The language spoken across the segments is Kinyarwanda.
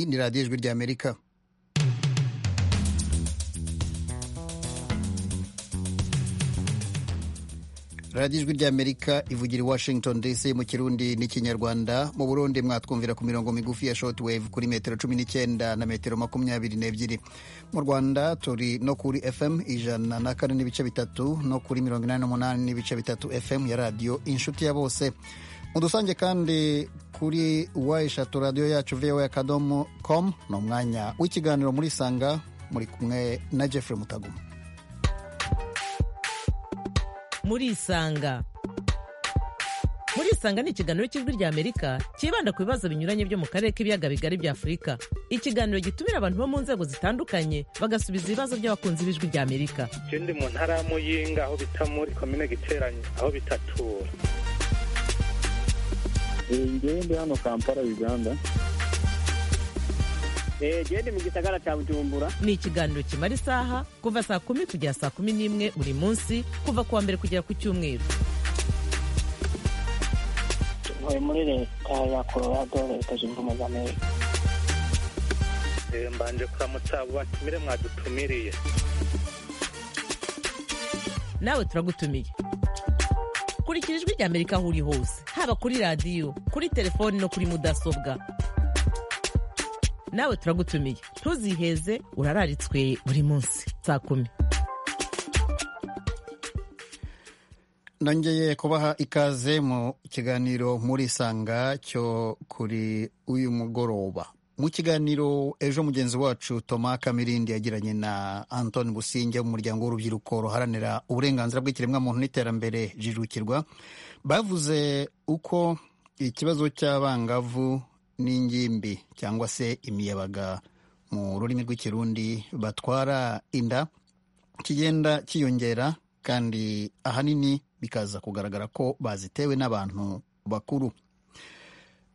muri radiyo ijwi ry'amerika radiyo ijwi ry'amerika ivugira i washington dc mu kirundi n'ikinyarwanda mu burundi mwatwumvira ku mirongo migufi ya shortwave kuri metero cumi n'icyenda na metero makumyabiri n'ebyiri mu rwanda turi no kuri fm ijana na kane n'ibice bitatu no kuri mirongo inani n'umunani n'ibice bitatu fm ya radiyo inshuti ya bose mudusange kandi kuri wa eshatu radiyo yacu voa akadomo com ni umwanya w'ikiganiro muri sanga muri kumwe na jeffrey mutaguma muri isanga muri isanga ni ikiganiro cy'ijwi rya amerika cyibanda ku bibazo binyuranye byo mu karere k'ibiyaga bigari bya afurika ikiganiro gitumira abantu bo mu nzego zitandukanye bagasubiza ibibazo by'abakunzi b'ijwi rya amerika ikindi mu ntara ya muyinga aho bita muri komine giteranye aho bitatura ngende hano kampala uganda gende mu gisagara cya bujumbura ni ikiganiro kimara isaha kuva saa kumi kugera saa kumi n'imwe buri munsi kuva ku wa mbere kugera ku cyumweru tuvuye muri leta ya colorado leta zunze ubumwe za amerika mbanje kuramutsa abo batumire mwadutumiriye nawe turagutumiye kurikira ijwi rya amerika aho uri hose haba kuri radiyo kuri telefoni no kuri mudasobwa nawe turagutumiye ntuziheze urararitswe buri munsi saa kumi nongeye kubaha ikaze mu kiganiro muri sanga cyo kuri uyu mugoroba mu kiganiro ejo mugenzi wacu Thomas kamirindi yagiranye na antoni businge mu muryango w'urubyiruko ruharanira uburenganzira bw'ikiremwamuntu n'iterambere jijukirwa bavuze uko ikibazo cy'abangavu n'ingimbi cyangwa se imiyabaga mu rurimi rw'ikirundi batwara inda kigenda kiyongera kandi ahanini bikaza kugaragara ko bazitewe n'abantu bakuru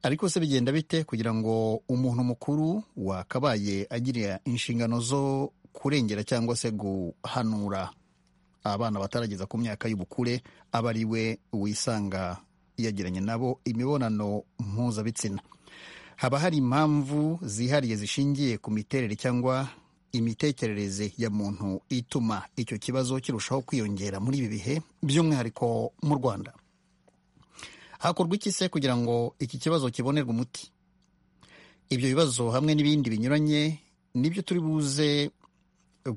ariko se bigenda bite kugira ngo umuntu mukuru wakabaye agira inshingano zo kurengera cyangwa se guhanura abana batarageza ku myaka y'ubukure aba ari we wisanga yagiranye nabo imibonano mpuzabitsina haba hari impamvu zihariye zishingiye ku miterere cyangwa imitekerereze ya muntu ituma icyo kibazo kirushaho kwiyongera muri ibi bihe by'umwihariko mu rwanda hakorwa iki se kugira ngo iki kibazo kibonerwe umuti ibyo bibazo hamwe n'ibindi binyuranye nibyo turi buze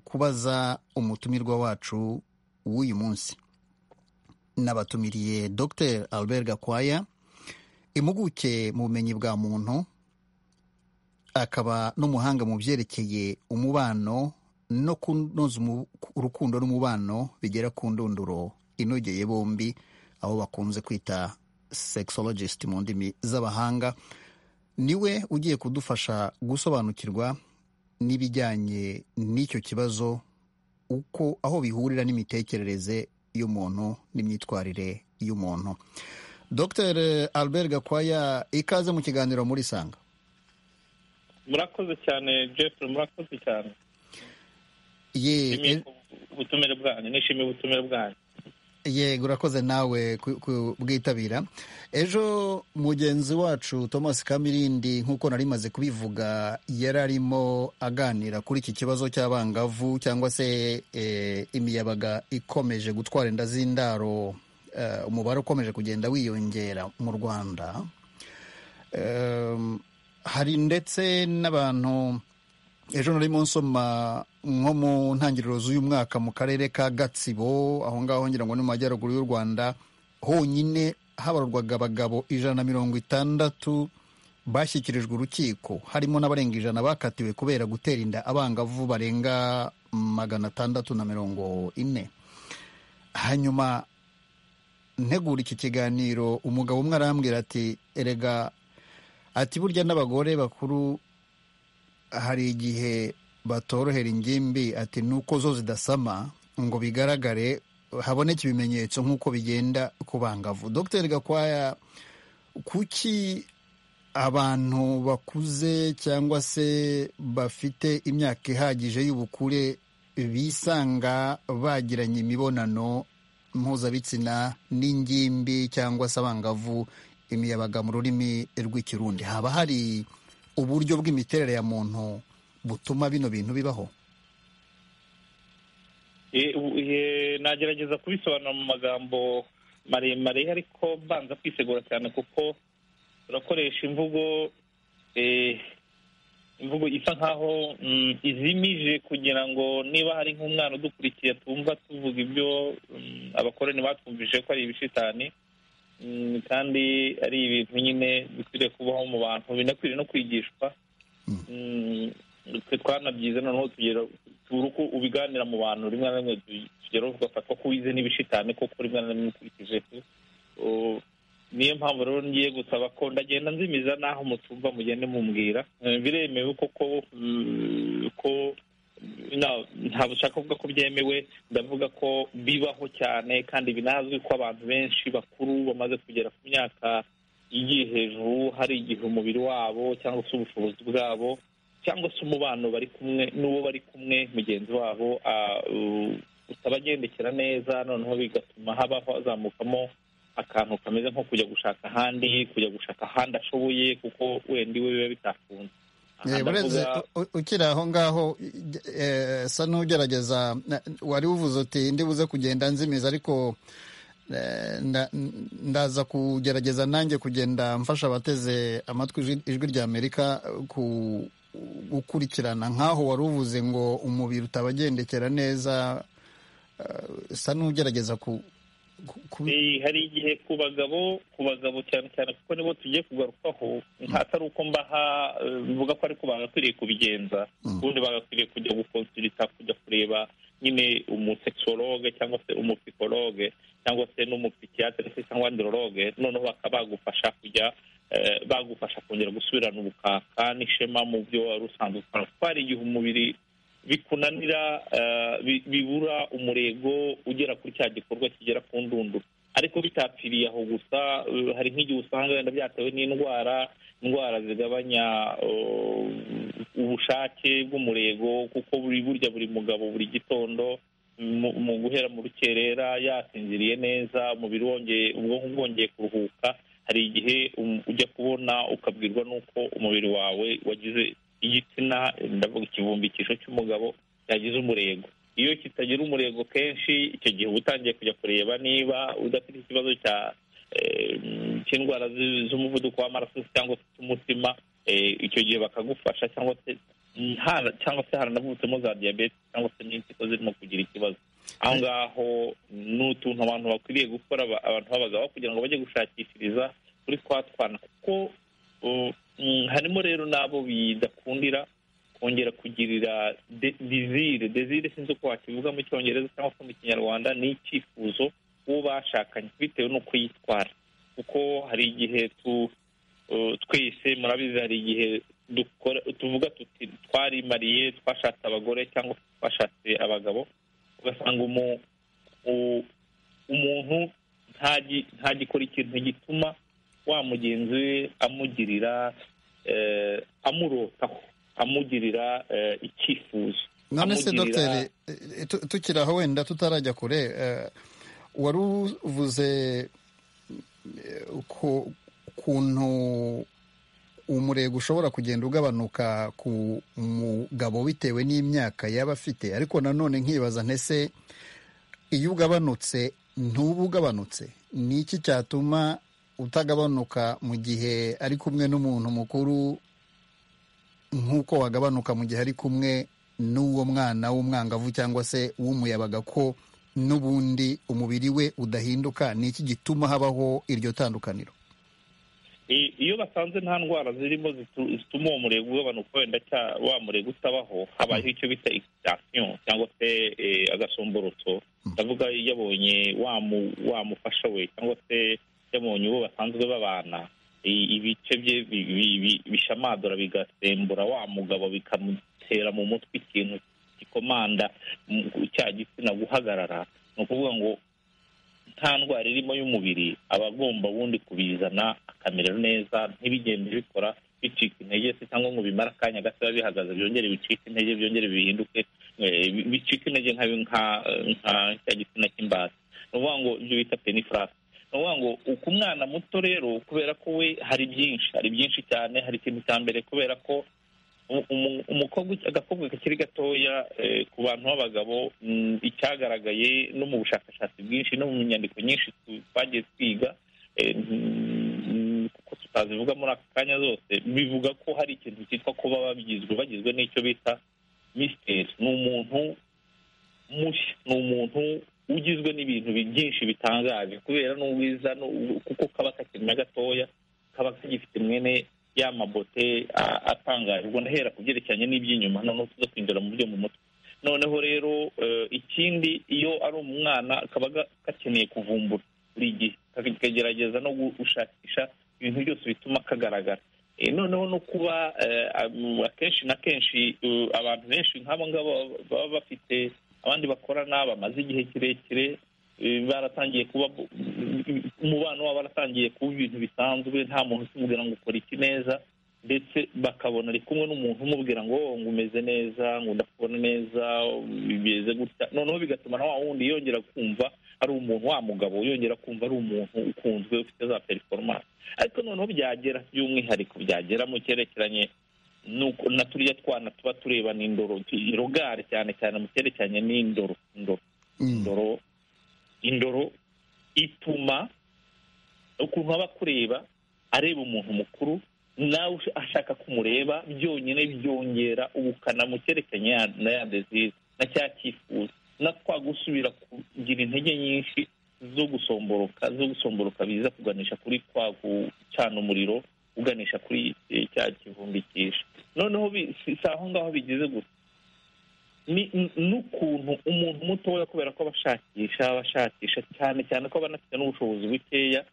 kubaza umutumirwa wacu w'uyu munsi nabatumiriye dr albert gakwaya impuguke mu bumenyi bwa muntu akaba n'umuhanga mu byerekeye umubano no kunoza urukundo n'umubano bigera ku ndunduro inogeye bombi aho bakunze kwita sexologist mu ndimi z'abahanga niwe ugiye kudufasha gusobanukirwa n'ibijyanye n'icyo kibazo uko aho bihurira n'imitekerereze y'umuntu n'imyitwarire y'umuntu dr albert gakwaya ikaze mu kiganiro muri sanga murakoze cyane jeffrey murakoze cyane ye ubutumire bwanyu nishimiye ubutumire bwanyu yego urakoze nawe kubwitabira ejo mugenzi wacu thomas kamirindi nk'uko nari maze kubivuga yari arimo aganira kuri iki kibazo cy'abangavu cyangwa se imiyabaga ikomeje gutwara inda z'indaro umubare ukomeje kugenda wiyongera mu rwanda hari ndetse n'abantu ejo nari mu nsoma nko mu ntangiriro z'uyu mwaka mu karere ka gatsibo aho ngaho ngira ngo ni mu majyaruguru y'u rwanda honyine habarurwaga abagabo ijana na mirongo itandatu bashyikirijwe urukiko harimo n'abarenga ijana bakatiwe kubera gutera inda abangavu barenga magana atandatu na mirongo ine hanyuma ntegura iki kiganiro umugabo umwe arambwira ati erega ati burya n'abagore bakuru hari igihe batorohera ingimbi ati nuko zo zidasama ngo bigaragare haboneke ibimenyetso nk'uko bigenda ku bangavu dr gakwaya kuki abantu bakuze cyangwa se bafite imyaka ihagije y'ubukure bisanga bagiranye imibonano mpuzabitsina n'ingimbi cyangwa se abangavu imiyabaga mu rurimi rw'ikirundi haba hari uburyo bw'imiterere ya muntu butuma bino bintu bibaho E- u- e- nagerageza kubisobanura mu magambo maremare ariko mbanza kwisegura cyane kuko turakoresha imvugo eh, imvugo isa nkaho mm, izimije kugira ngo niba hari nk'umwana udukurikiye tumva tuvuga ibyo mm, abakoroni batwumvije ko ari ibishitani mm, kandi ari ibintu nyine bikwiriye kubaho mu bantu binakwiriye no kwigishwa Mm, twe twanabyize noneho tugera tubura uko ubiganira mu bantu rimwe na rimwe tu- tugera tugafatwa ko wize n'ibishitani koko rimwe na rimwe ukurikije tu O, niyo mpamvu rero ngiye gusaba ko ndagenda nzimiza n'aho mutumva mugende mumbwira Eh, biremewe koko mm, ko na- ntabwo ushaka kuvuga ko byemewe ndavuga ko bibaho cyane kandi binazwi ko abantu benshi bakuru bamaze kugera ku myaka igiye hejuru hari igihe umubiri wabo cyangwa se ubushobozi bwabo cyangwa se umubano bari kumwe n'uwo bari kumwe mugenzi wabo ah, u- utabagendekera neza noneho bigatuma habaho hazamukamo akantu kameze nko kujya gushaka ahandi kujya gushaka ahandi ashoboye kuko wenda iwe biba bitakunze Aha Eh, ndavuga- urenze u- ukiri aho ngaho eh, sa n'ugerageza na- wari uvuze uti ndibuze kugenda nzimiza ariko eh, nda- ndaza kugerageza nanjye kugenda mfasha abateze amatwi ijwi- ijwi rya amerika ku gukurikirana nk'aho wari uvuze ngo umubiri utabagendekera neza eh, sa n'ugerageza ku, ku, ku Eh, hari igihe ku bagabo ku bagabo cyane cyane kuko nibo tugiye kugarukaho nta atari uko mbaha eh, mvuga ko ariko bagakwiriye kubigenza Mm. ubundi bagakwiriye kujya gukonsulita kujya kureba nyine umusekisologe cyangwa se umupikologe cyangwa se n'umupikiyatire se cyangwa ndirologe noneho bakaba bagufasha kujya eh, bagufasha kongera gusubirana ubukaka n'ishema mu byo wari usanzwe ukora kuko hari igihe umubiri bikunanira eh, bi- bibura umurego ugera kuri cya gikorwa kigera ku ndunduro ariko bitapfiriye aho gusa eh, hari nk'igihe usanga wenda byatewe n'indwara indwara zigabanya eh, ubushake bw'umurego kuko buri burya buri mugabo buri gitondo mu mu guhera mu rukerera yasinziriye neza umubiri wongeye ubwonko bwongeye kuruhuka hari igihe um- ujya kubona ukabwirwa n'uko umubiri wawe wagize igitsina ndavuga ikivumbikisho cy'umugabo cyagize umurego iyo kitagira umurego kenshi icyo gihe uba utangiye kujya kureba niba udafite ikibazo cya eh, cy'indwara z- z'umuvuduko w'amaraso cyangwa se cy'umutima eh, icyo gihe bakagufasha cyangwa se hara- cyangwa se haranavutsemo za diyabete cyangwa se n'impyiko zirimo kugira ikibazo aho ngaho ni utuntu abantu bakwiriye gukora aba- abantu b'abagabo kugira ngo bajye gushakishiriza kuri twa twana kuko uh, mm, harimo rero n'abo bidakundira kongera kugirira de- desire desire sinzi uko wakivuga mu cyongereza cyangwa se mu kinyarwanda ni icyifuzo uwo bashakanye bitewe n'uko yitwara kuko hari igihe tu uh, twese murabizi hari igihe dukora tuvuga tuti twarimariye twashatse abagore cyangwa se twashatse abagabo ugasanga umu- u- umuntu ntagi- ntagikora ikintu gituma wa mugenzi we amugirira eh, amurotaho amugirira eh, icyifuzo none se amugirira- dogiteri eh, tu- tukiri aho wenda tutarajya kure eh, wari uvuze eh, ku- ukuntu umurego ushobora kugenda ugabanuka ku mugabo bitewe n'imyaka yaba afite ariko nanone nkibaza ntese iyo ugabanutse ntuba ugabanutse ni iki cyatuma utagabanuka mu gihe ari kumwe n'umuntu mukuru nk'uko wagabanuka mu gihe ari kumwe n'uwo mwana w'umwangavu cyangwa se w'umuyabaga ko n'ubundi umubiri we udahinduka ni iki gituma habaho iryo tandukaniro I- iyo basanze nta ndwara zirimo zitu- zituma uwo murego ugabanuka wenda cya- wa murego utabaho habayeho icyo bita excitasiyo cyangwa se eh, agasomborotso ndavuga yabonye wa mu- wa mufasha we cyangwa se yabonye uwo basanzwe babana i- ibice bye bi- bi- bi- bishamadura bigasembura wa mugabo bikamutera mu mutwe ikintu gikomanda mu- cya gitsina guhagarara ni ukuvuga ngo nta ndwara irimo y'umubiri aba agomba ubundi kubizana akamera neza ntibigende bikora bicika intege se cyangwa ngo bimare akanya gato biba bihagaze byongere bicike intege byongere bihinduke eh, bi- bicike intege nka nka nka cya gitsina cy'imbata ni ukuvuga ngo ibyo bita penifurasi ni ni ukuvuga ngo uku mwana muto rero kubera ko we hari byinshi hari byinshi cyane hari ikintu cya mbere kubera ko u- umu- umukobwa agakobwa kakiri gatoya eh, ku bantu b'abagabo mm, icyagaragaye no mu bushakashatsi bwinshi no mu nyandiko nyinshi tu- twagiye twiga eh, mm, kuko tutazivuga muri aka kanya zose bivuga ko hari ikintu cyitwa kuba bagizwe bagizwe n'icyo bita misiteri ni umuntu mushya ni umuntu ugizwe n'ibintu bi- byinshi bitangaje kubera n'ubwiza n'u- kuko kaba kakirimo gatoya kaba kagifite mwene ya mabote a- atangaje ubwo ndahera ku byerekeranye n'iby'inyuma noneho tuza kwinjira mu byo mu mutwe noneho rero eh, ikindi iyo ari umwana kaba ga- gakeneye kuvumbura buri gihe kaka- kagerageza no gushakisha ibintu byose bituma kagaragara Eh, noneho no kuba eh, am- akenshi na kenshi eh, abantu benshi nk'abo ngabo baba bafite abandi bakorana bamaze igihe kirekire eh, baratangiye kuba umubano wabo waratangiye kuba ibintu bisanzwe nta muntu ukimubwira ngo ukora iki neza ndetse bakabona ari kumwe n'umuntu umubwira ngo "Oh, ngo umeze neza ngo ndakubona neza bimeze gutya noneho bigatuma na wa wundi yongera kumva ari umuntu wa mugabo yongera kumva ari umuntu ukunzwe ufite za performance ariko noneho byagera by'umwihariko byagera mu cyerekeranye nuko na turiya twana tuba tureba n'indoro rogare cyane cyane mu cyerekeranye n'indoro indoro Mm. indoro indoro ituma ukuntu aba akureba areba umuntu mukuru nawe ush- ashaka kumureba byonyine byongera ubukana mu cyerekeranye ya- na ya desize na cya cyifuzo na twa gusubira kugira intege nyinshi zo gusomboroka zo gusomboroka biza kuganisha kuri kwa gucana umuriro uganisha kuri eh, cya kivumbikisha noneho bi- si si aho ngaho bigeze gusa ni n- n'ukuntu umuntu mutoya kubera ko abashakisha abashakisha cyane cyane ko aba anafite n'ubushobozi bukeya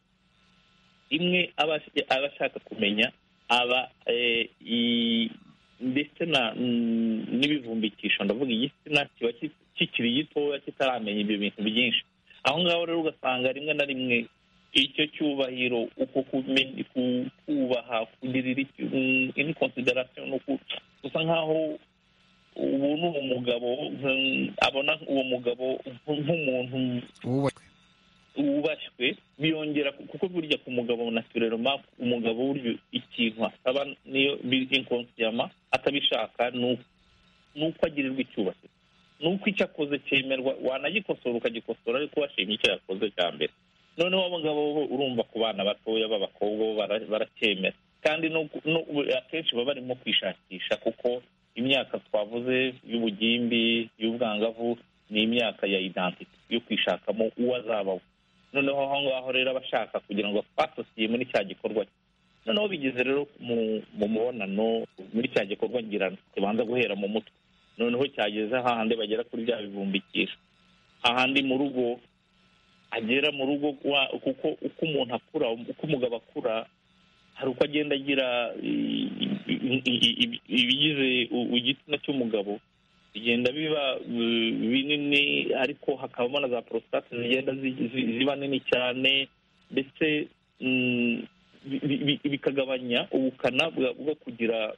imwe aba aba ashaka kumenya aba eh, i- ndetse na mm, n'ibivumbikisho ndavuga igitsina kiba ki- kikiri gitoya kitaramenya ibyo bintu byinshi aho ngaho rero ugasanga rimwe na rimwe icyo cyubahiro uko kumenya ku- kubaha kugirira ini konsiderasiyo ni uku gusa nk'aho ubu ni umugabo mm, abona uwo mugabo nk- nk'umuntu wubashywe wubashywe biyongera ku- kuko burya ku mugabo naturelema umugabo burya ikintu asaba niyo biri inkonsiyama atabishaka ni uko- ni uko agirirwa icyubahiro ni uko icyo akoze cyemerwa wanagikosora ukagikosora ariko washimye icyo yakoze cya mbere noneho abo ngabo bo urumva ku bana batoya b'abakobwa bo bara- baracyemera kandi no ku- no- akenshi baba barimo kwishakisha kuko imyaka twavuze y'ubugimbi y'ubwangavu ni imyaka ya identite yo kwishakamo uwo azaba we noneho aho ngaho rero aba ashaka kugira ngo twasosiye muri cya gikorwa cye noneho bigeze rero mu mu mubonano muri cya gikorwa ngirana kibanza guhera mu mutwe noneho cyageze hahandi bagera kuri bya bibumbikisha ahandi mu rugo agera mu rugo wa- kuko uko umuntu akura uko umugabo akura hari uko agenda agira i- i- i- i- ibigize u- igitsina cy'umugabo bigenda biba uh, binini ariko hakabamo na za porositate zigenda zi- zi- ziba nini cyane ndetse mm, bi- bi- bi- bikagabanya ubukana bwa- bwo kugira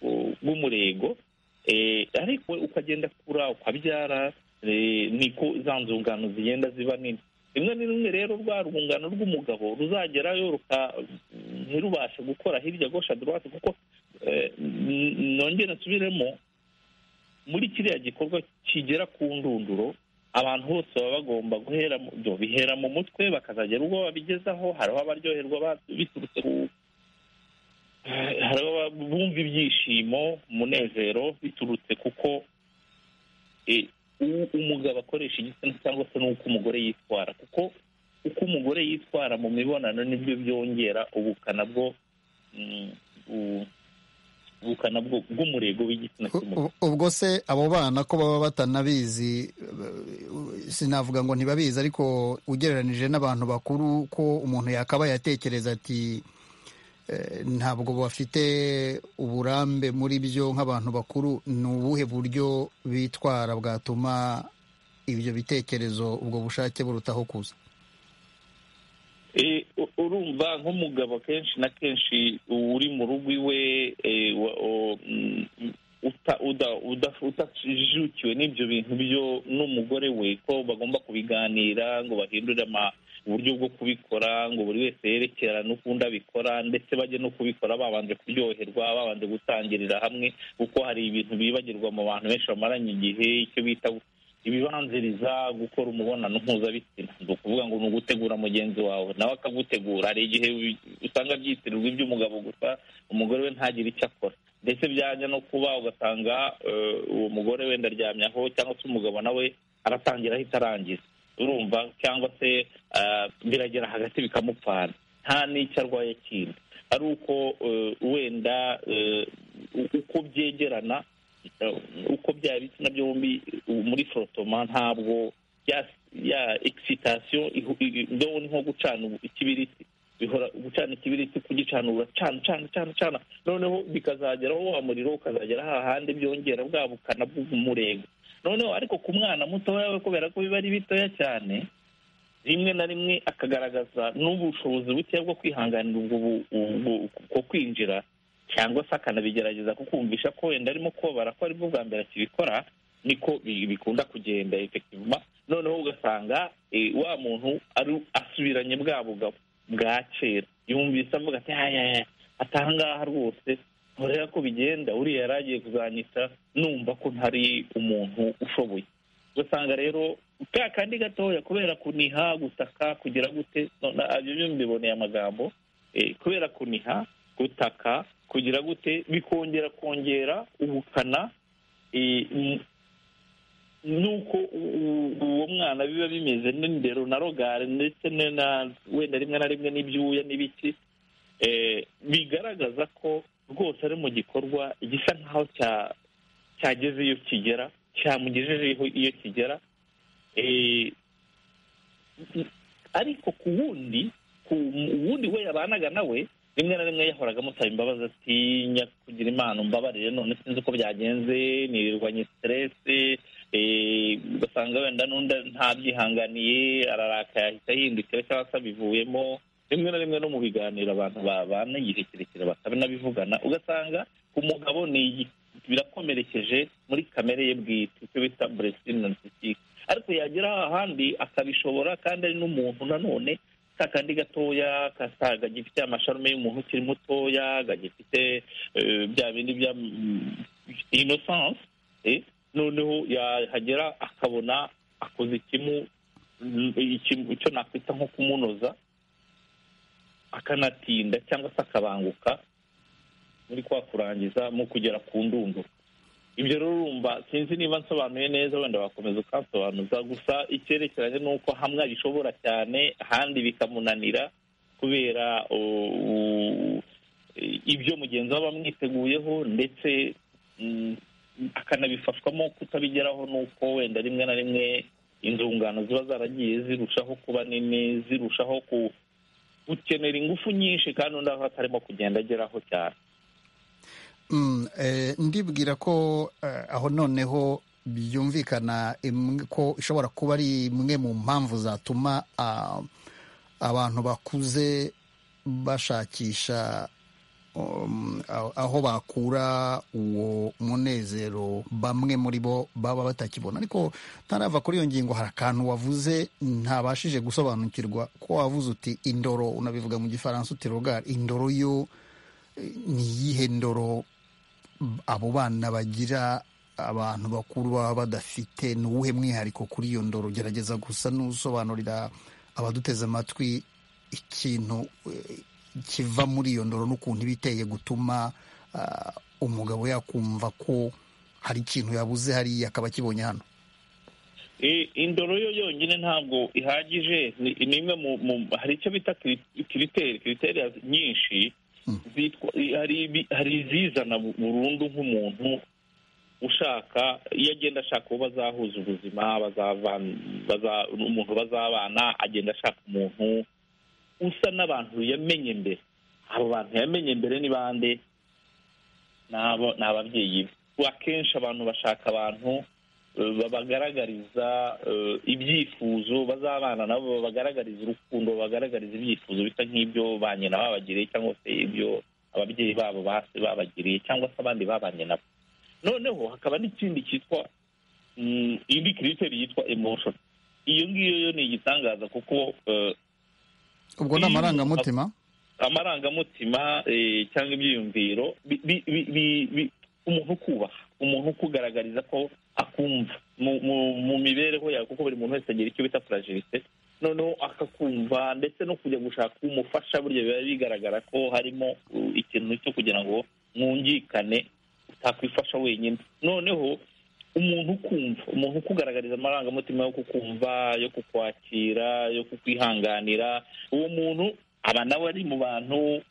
uh, bw'umurego Eh, ariko ukagenda kura ukabyara eh, niko za nzungano zigenda ziba nini rimwe na rimwe rero rwa rwungano rw'umugabo ruzagerayo ruka ntirubashe gukora hirya gosha dorowati kuko eh, n- nongere nsubiremo muri kiriya gikorwa kigera ku ndunduro abantu bose baba bagomba guhera mu byo bihera mu mutwe bakazagera ubwo babigezaho hariho abaryoherwa ba- biturutse ku hari ababa bumva ibyishimo umunezero biturutse kuko eh, uwo umugabo akoresha igitsina cyangwa se n'uko umugore yitwara kuko uko umugore yitwara mu mibonano nibyo byongera ubukana bwo mm, u- ubukana bwo- bw'umurego w'igitsina cy'umugore U- u- ubwo se abo bana ko baba batanabizi eh, sinavuga ngo ntibabizi ariko ugereranije n'abantu bakuru ko umuntu yakabaye atekereza ati eh, ntabwo bafite uburambe muri byo nk'abantu bakuru ni ubuhe buryo bitwara bwatuma ibyo bitekerezo ubwo bushake burutaho kuza Eh, u- urumva nk'umugabo kenshi na kenshi uri mu rugo iwe eh, wa- o- mm, uta- uda- uda- utajukiwe n'ibyo bintu byo n'umugore we ko bagomba kubiganira ngo bahindure ama- uburyo bwo kubikora ngo buri wese yerekerane ukundi abikora ndetse bajye no kubikora babanje kuryoherwa babanje gutangirira hamwe kuko hari ibintu bibagirwa mu bantu benshi bamaranye igihe icyo bita ibibanziriza gukora umubonano mpuzabitsina ni ukuvuga ngo ni ugutegura mugenzi wawe nawe akagutegura hari igihe usanga byitirirwa iby'umugabo gusa umugore we ntagire icyo akora ndetse byajya no kuba ugasanga uwo mugore wenda aryamyaho cyangwa se umugabo nawe aratangira ahita arangiza urumva cyangwa se biragera hagati bikamupfana nta n'icyo arwaye kindi ari uko wenda uko byegerana uko byaba ibitsina byombi muri forotoma ntabwo ya egisitasiyo ndobo ni nko gucana ikibiriti bihora gucana ikibiriti kugicanura cana cana cana cana noneho bikazageraho wa muriro ukazagera hahandi byongera bwa bukana bw'umurego noneho ariko ku mwana mutoya we kubera ko biba ari bitoya cyane rimwe na rimwe akagaragaza n'ubushobozi bukeya bwo kwihanganira ubwo kwinjira cyangwa se akanabigerageza kukumvisha ko wenda arimo kubabara ko aribwo bwa mbere akibikora niko bikunda kugenda efektivuma noneho ugasanga wa muntu asubiranye bwa bugabo bwa kera yumvise avuga ati haya atahangaha rwose ntureba ko bigenda uriya yari agiye kuzanyita numva ko ntari umuntu ushoboye ugasanga rero ka kandi gatoya kubera kuniha gutaka kugira gute ibyo byo mbiboneye amagambo kubera kuniha gutaka kugira gute bikongera kongera ubukana nuko uwo mwana biba bimeze n'indero na rogare ndetse wenda rimwe na rimwe n'ibyuya n'ibiki bigaragaza ko rwose ari mu gikorwa gisa nk'aho cyageze iyo kigera cyamugejejeho iyo kigera ariko ku wundi ku wundi we yabanaga nawe rimwe na rimwe yahoraga amusaba imbabazi atinya kugira imana umbabarire none sinzi uko byagenze nirirwanye siteresi ugasanga wenda n'undi ntabyihanganiye ararakaye ahita yindukira cyangwa se abivuyemo rimwe na rimwe no mu biganiro abantu babana igihe kirekire bakanabivugana ugasanga umugabo ni birakomerekeje muri kamere ye bwite icyo bita buresitirinisitike ariko yagera ahandi akabishobora kandi ari n'umuntu nanone kandi gatoya gifite amasharume y'umuntu ukiri mutoya gifite bya bindi bya inosanse noneho yahagera akabona akoze ikimu icyo nakwita nko kumunoza akanatinda cyangwa se akabanguka muri kwa kurangiza mu kugera ku ndunduro ibyo rero urumva sinzi niba nsobanuye neza wenda wakomeza ukansobanuza gusa icyerekeranye ni uko hamwe abishobora cyane ahandi bikamunanira kubera ibyo mugenzi we aba amwiteguyeho ndetse akanabifashwamo kutabigeraho ni uko wenda rimwe na rimwe inzungano ziba zaragiye zirushaho kuba nini zirushaho gukenera ingufu nyinshi kandi undi aho atarimo kugenda ageraho cyane ndibwira ko aho noneho byumvikana ko ishobora kuba ari imwe mu mpamvu zatuma abantu bakuze bashakisha aho bakura uwo munezero bamwe muri bo baba batakibona ariko ntarava kuri iyo ngingo hari akantu wavuze ntabashije gusobanukirwa ko wavuze uti indoro unabivuga mu gifaransa uti rogari indoro yo ni iyihe ndoro abo bana bagira abantu bakuru baba badafite ni uwuhe mwihariko kuri iyo ndoro gerageza gusa n'usobanurira abaduteze amatwi ikintu kiva muri iyo ndoro n'ukuntu iba iteye gutuma umugabo yakumva ko hari ikintu yabuze hariya akaba akibonye hano indoro yo yonyine ntabwo ihagije ni imwe mu hari icyo bita kiriteri kiriteri nyinshi hari izizana burundu nk'umuntu ushaka iyo agenda ashaka uwo bazahuza ubuzima umuntu bazabana agenda ashaka umuntu usa n'abantu yamenye mbere abo bantu yamenye mbere ni bande ni ababyeyi be akenshi abantu bashaka abantu babagaragariza ibyifuzo bazabana nabo babagaragariza urukundo babagaragariza ibyifuzo bisa nk'ibyo ba nyina babagiriye cyangwa se ibyo ababyeyi babo basi babagiriye cyangwa se abandi babanye nabo noneho hakaba n'ikindi cyitwa indi kiriteri yitwa emoshoni iyo ngiyo yo ni igitangaza kuko ubwo ni amarangamutima amarangamutima eh, cyangwa ibyiyumviro bi- bi- bi- bi- bi- umuntu ukubaha umuntu ukugaragariza ko akumva mu- mu- mu mibereho yawe kuko buri muntu wese agira icyo bita furagilite noneho akakumva ndetse no kujya gushaka umufasha burya biba bigaragara ko harimo uh, ikintu cyo kugira ngo mwungikane utakwifasha wenyine noneho umuntu ukumva umuntu ukugaragariza amarangamutima yo kukumva yo kukwakira yo kukwihanganira uwo muntu aba nawe ari mu bantu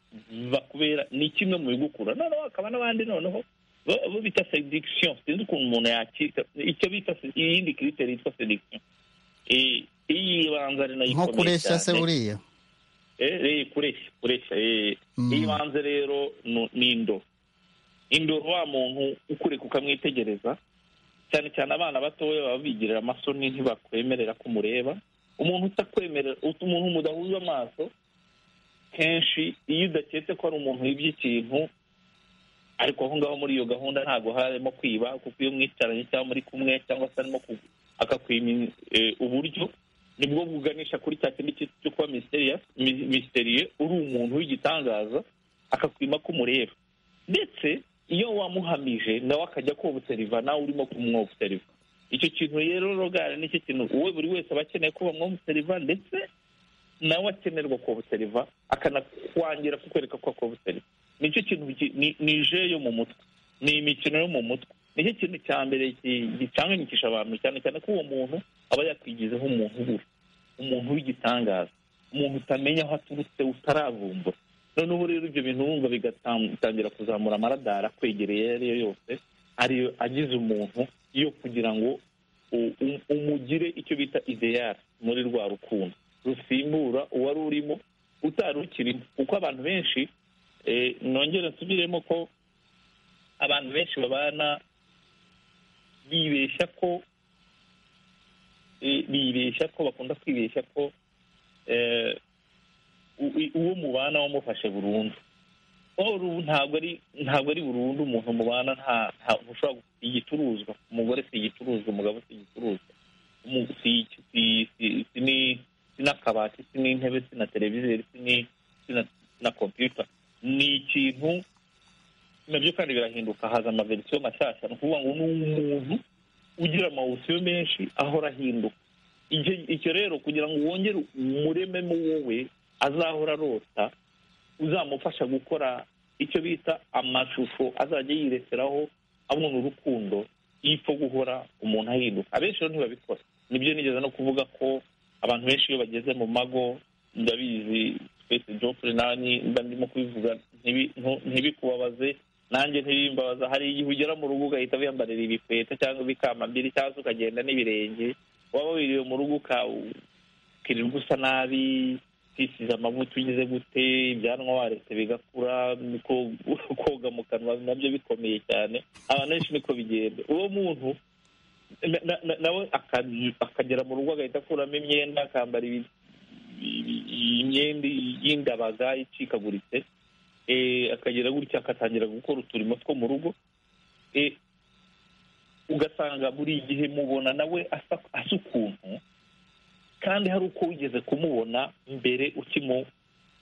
bakubera ni kimwe mu bigukura noneho hakaba n'abandi noneho bo- bo bita sediction sinzi ukuntu umuntu yakita icyo bita se- iyindi kiriteri yitwa sediction Eh, iyi banza ari nayo nko ikomeye kureshya se cyane. buriya Eh, eh, kureshya kureshya eh. Mm. ibanze rero nu- ni indoro indoro wa muntu ukureka ukamwitegereza cyane cyane abana batoya baba bigirira amasoni ntibakwemerera ko umureba umuntu utakwemerera ut- umuntu mudahuza amaso kenshi iyo udaketse ko ari umuntu wibye ikintu ariko aho ngaho muri iyo gahunda ntabwo harimo kwiba kuko iyo mwicaranye cyangwa muri kumwe cyangwa se arimo ku- akakwima eh, uburyo nibwo buganisha kuri cya kindi cyo- cyo kuba mysterious- mi- mysterieux uri umuntu w'igitangaza akakwima ko umureba ndetse iyo wamuhamije nawe akajya kobuseriva nawe urimo kumwobuseriva icyo kintu rero rogara nicyo kintu uwe buri wese aba akeneye ko bamwobuseriva ndetse nawe akenerwa kobuseriva akanakwangira kukwereka ko akobuseriva nicyo kintu gi- ni ni je yo mu mutwe ni imikino yo mu mutwe nicyo kintu cya mbere gi- gicanganyikisha abantu cyane cyane ko uwo muntu aba yakwigizeho umuntu ubura umuntu w'igitangaza umuntu utamenya aho aturutse utaravumbura noneho rero ibyo bintu wumva bigatangira kuzamura amaradara akwegereye ayo ariyo yose ariyo agize umuntu yo kugira ngo u- u- umugire icyo bita ideyari muri rwa rukundo rusimbura uwari urimo utari ukirimo kuko abantu benshi eh, nongere nsubiremo ko abantu benshi babana bibeshya ko eh, bibeshya ko bakunda kwibeshya ko eh, u- i- uwo mubana wamufashe burundu Or ubu ntabwo ari ntabwo ari burundu umuntu mubana nta nta ushobora gu- igicuruzwa umugore si igicuruzwa umugabo si igicuruzwa umu- si si- si- si ni- si n'akabati si n'intebe si na televiziyo si ni- si na- si na kompiyuta ni ikintu nabyo kandi birahinduka haza amaverisiyo mashyashya ni ukuvuga ngo ni umuntu ugira amawusiyo menshi ahora ahinduka Icyo- icyo rero kugira ngo wongere umurememo wowe azahora arota uzamufasha gukora icyo bita amashusho azajya yireseraho abona urukundo y'ipfa guhora umuntu ahinduka abenshi rero ntibabikora nibyo nigeze no kuvuga ko abantu benshi iyo bageze mu mago ndabizi twese jofre nanjye mba ndimo kubivuga ntibi- ntu- ntibikubabaze nanjye ntibimbabaza hari igihe ugera mu rugo ugahita wiyambarira ibikweta cyangwa ibikamambiri cyangwa se ukagenda n'ibirenge waba wiriwe mu rugo uka- ukirirwa usa nabi ukisize amavuta ugize gute ibyanwa waretse bigakura ko- koga mu kanwa nabyo bikomeye cyane abantu benshi niko bigenda uwo muntu na- na- na- nawe aka- akagera mu rugo agahita akuramo imyenda akambara ibi- i- i- imyenda y'indabaga icikaguritse eh, akagira gutya agatangira gukora uturimo two mu rugo Eh, ugasanga buri gihe mubona nawe asa- asa ukuntu kandi hari uko wigeze kumubona mbere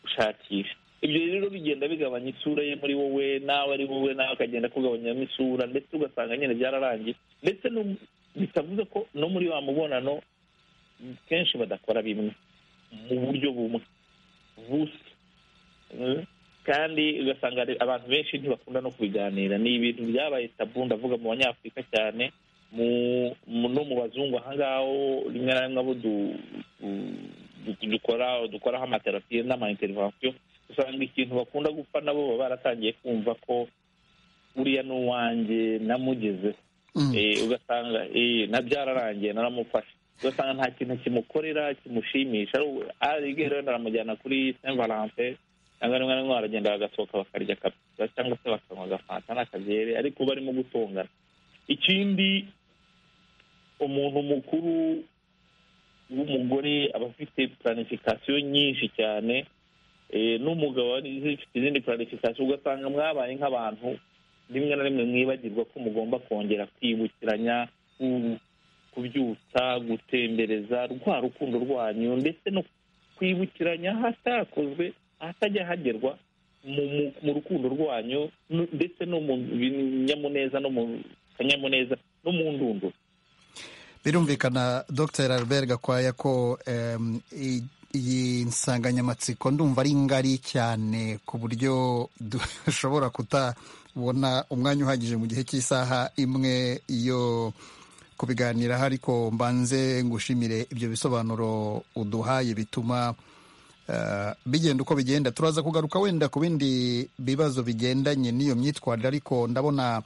ukimushakisha ibyo rero bigenda bigabanya isura ye muri wowe nawe ari wowe nawe akagenda akugabanyamo isura ndetse ugasanga nyine byararangiye ndetse no- bitavuze ko no muri wa mubonano kenshi badakora bimwe mu buryo bumwe busa Mm. kandi ugasanga ari- abantu benshi ntibakunda no kubiganira ni ibintu byabaye tabu ndavuga mu banyafurika cyane mu- mu- no mu bazungu ahangaho rimwe na rimwe abo du- du- du- dukora dukoraho amaterapiye n'amaintervensiyo usanga ikintu bakunda gupfa nabo baba baratangiye kumva ko uriya ni uwanjye namugezeho Mm. Eh, ugasanga eh, na byararangiye naramufashe ugasanga nta kintu kimukorera kimushimisha arigere wenda aramujyana kuri saint valentin cyangwa rimwe na rimwe baragenda bagasohoka bakarya kapita cyangwa se bakanywa agafanta n'akabyere ariko barimo gutongana ikindi umuntu mukuru w'umugore aba afite planifikasiyo nyinshi cyane eh, n'umugabo aba afite izindi planifikasiyo ugasanga mwabaye nk'abantu rimwe na rimwe mwibagirwa ko mugomba kongera kwibukiranya ku- kubyutsa gutembereza rwa rukundo rwanyu ndetse no kwibukiranya ahatakozwe ahatajya hagerwa mu mu- mu rukundo rwanyu nu- ndetse no mu binyamuneza no mu kanyamuneza no mu ndunduro birumvikana dr albert gakwaya ko em, i- iyi nsanganyamatsiko ndumva ari ngari cyane ku buryo dushobora kutabona umwanya uhagije mu gihe cy'isaha imwe yo kubiganiraho ariko mbanze ngushimire ibyo bisobanuro uduhaye bituma eh, bigenda uko bigenda turaza kugaruka wenda ku bindi bibazo bigendanye n'iyo myitwarire ariko ndabona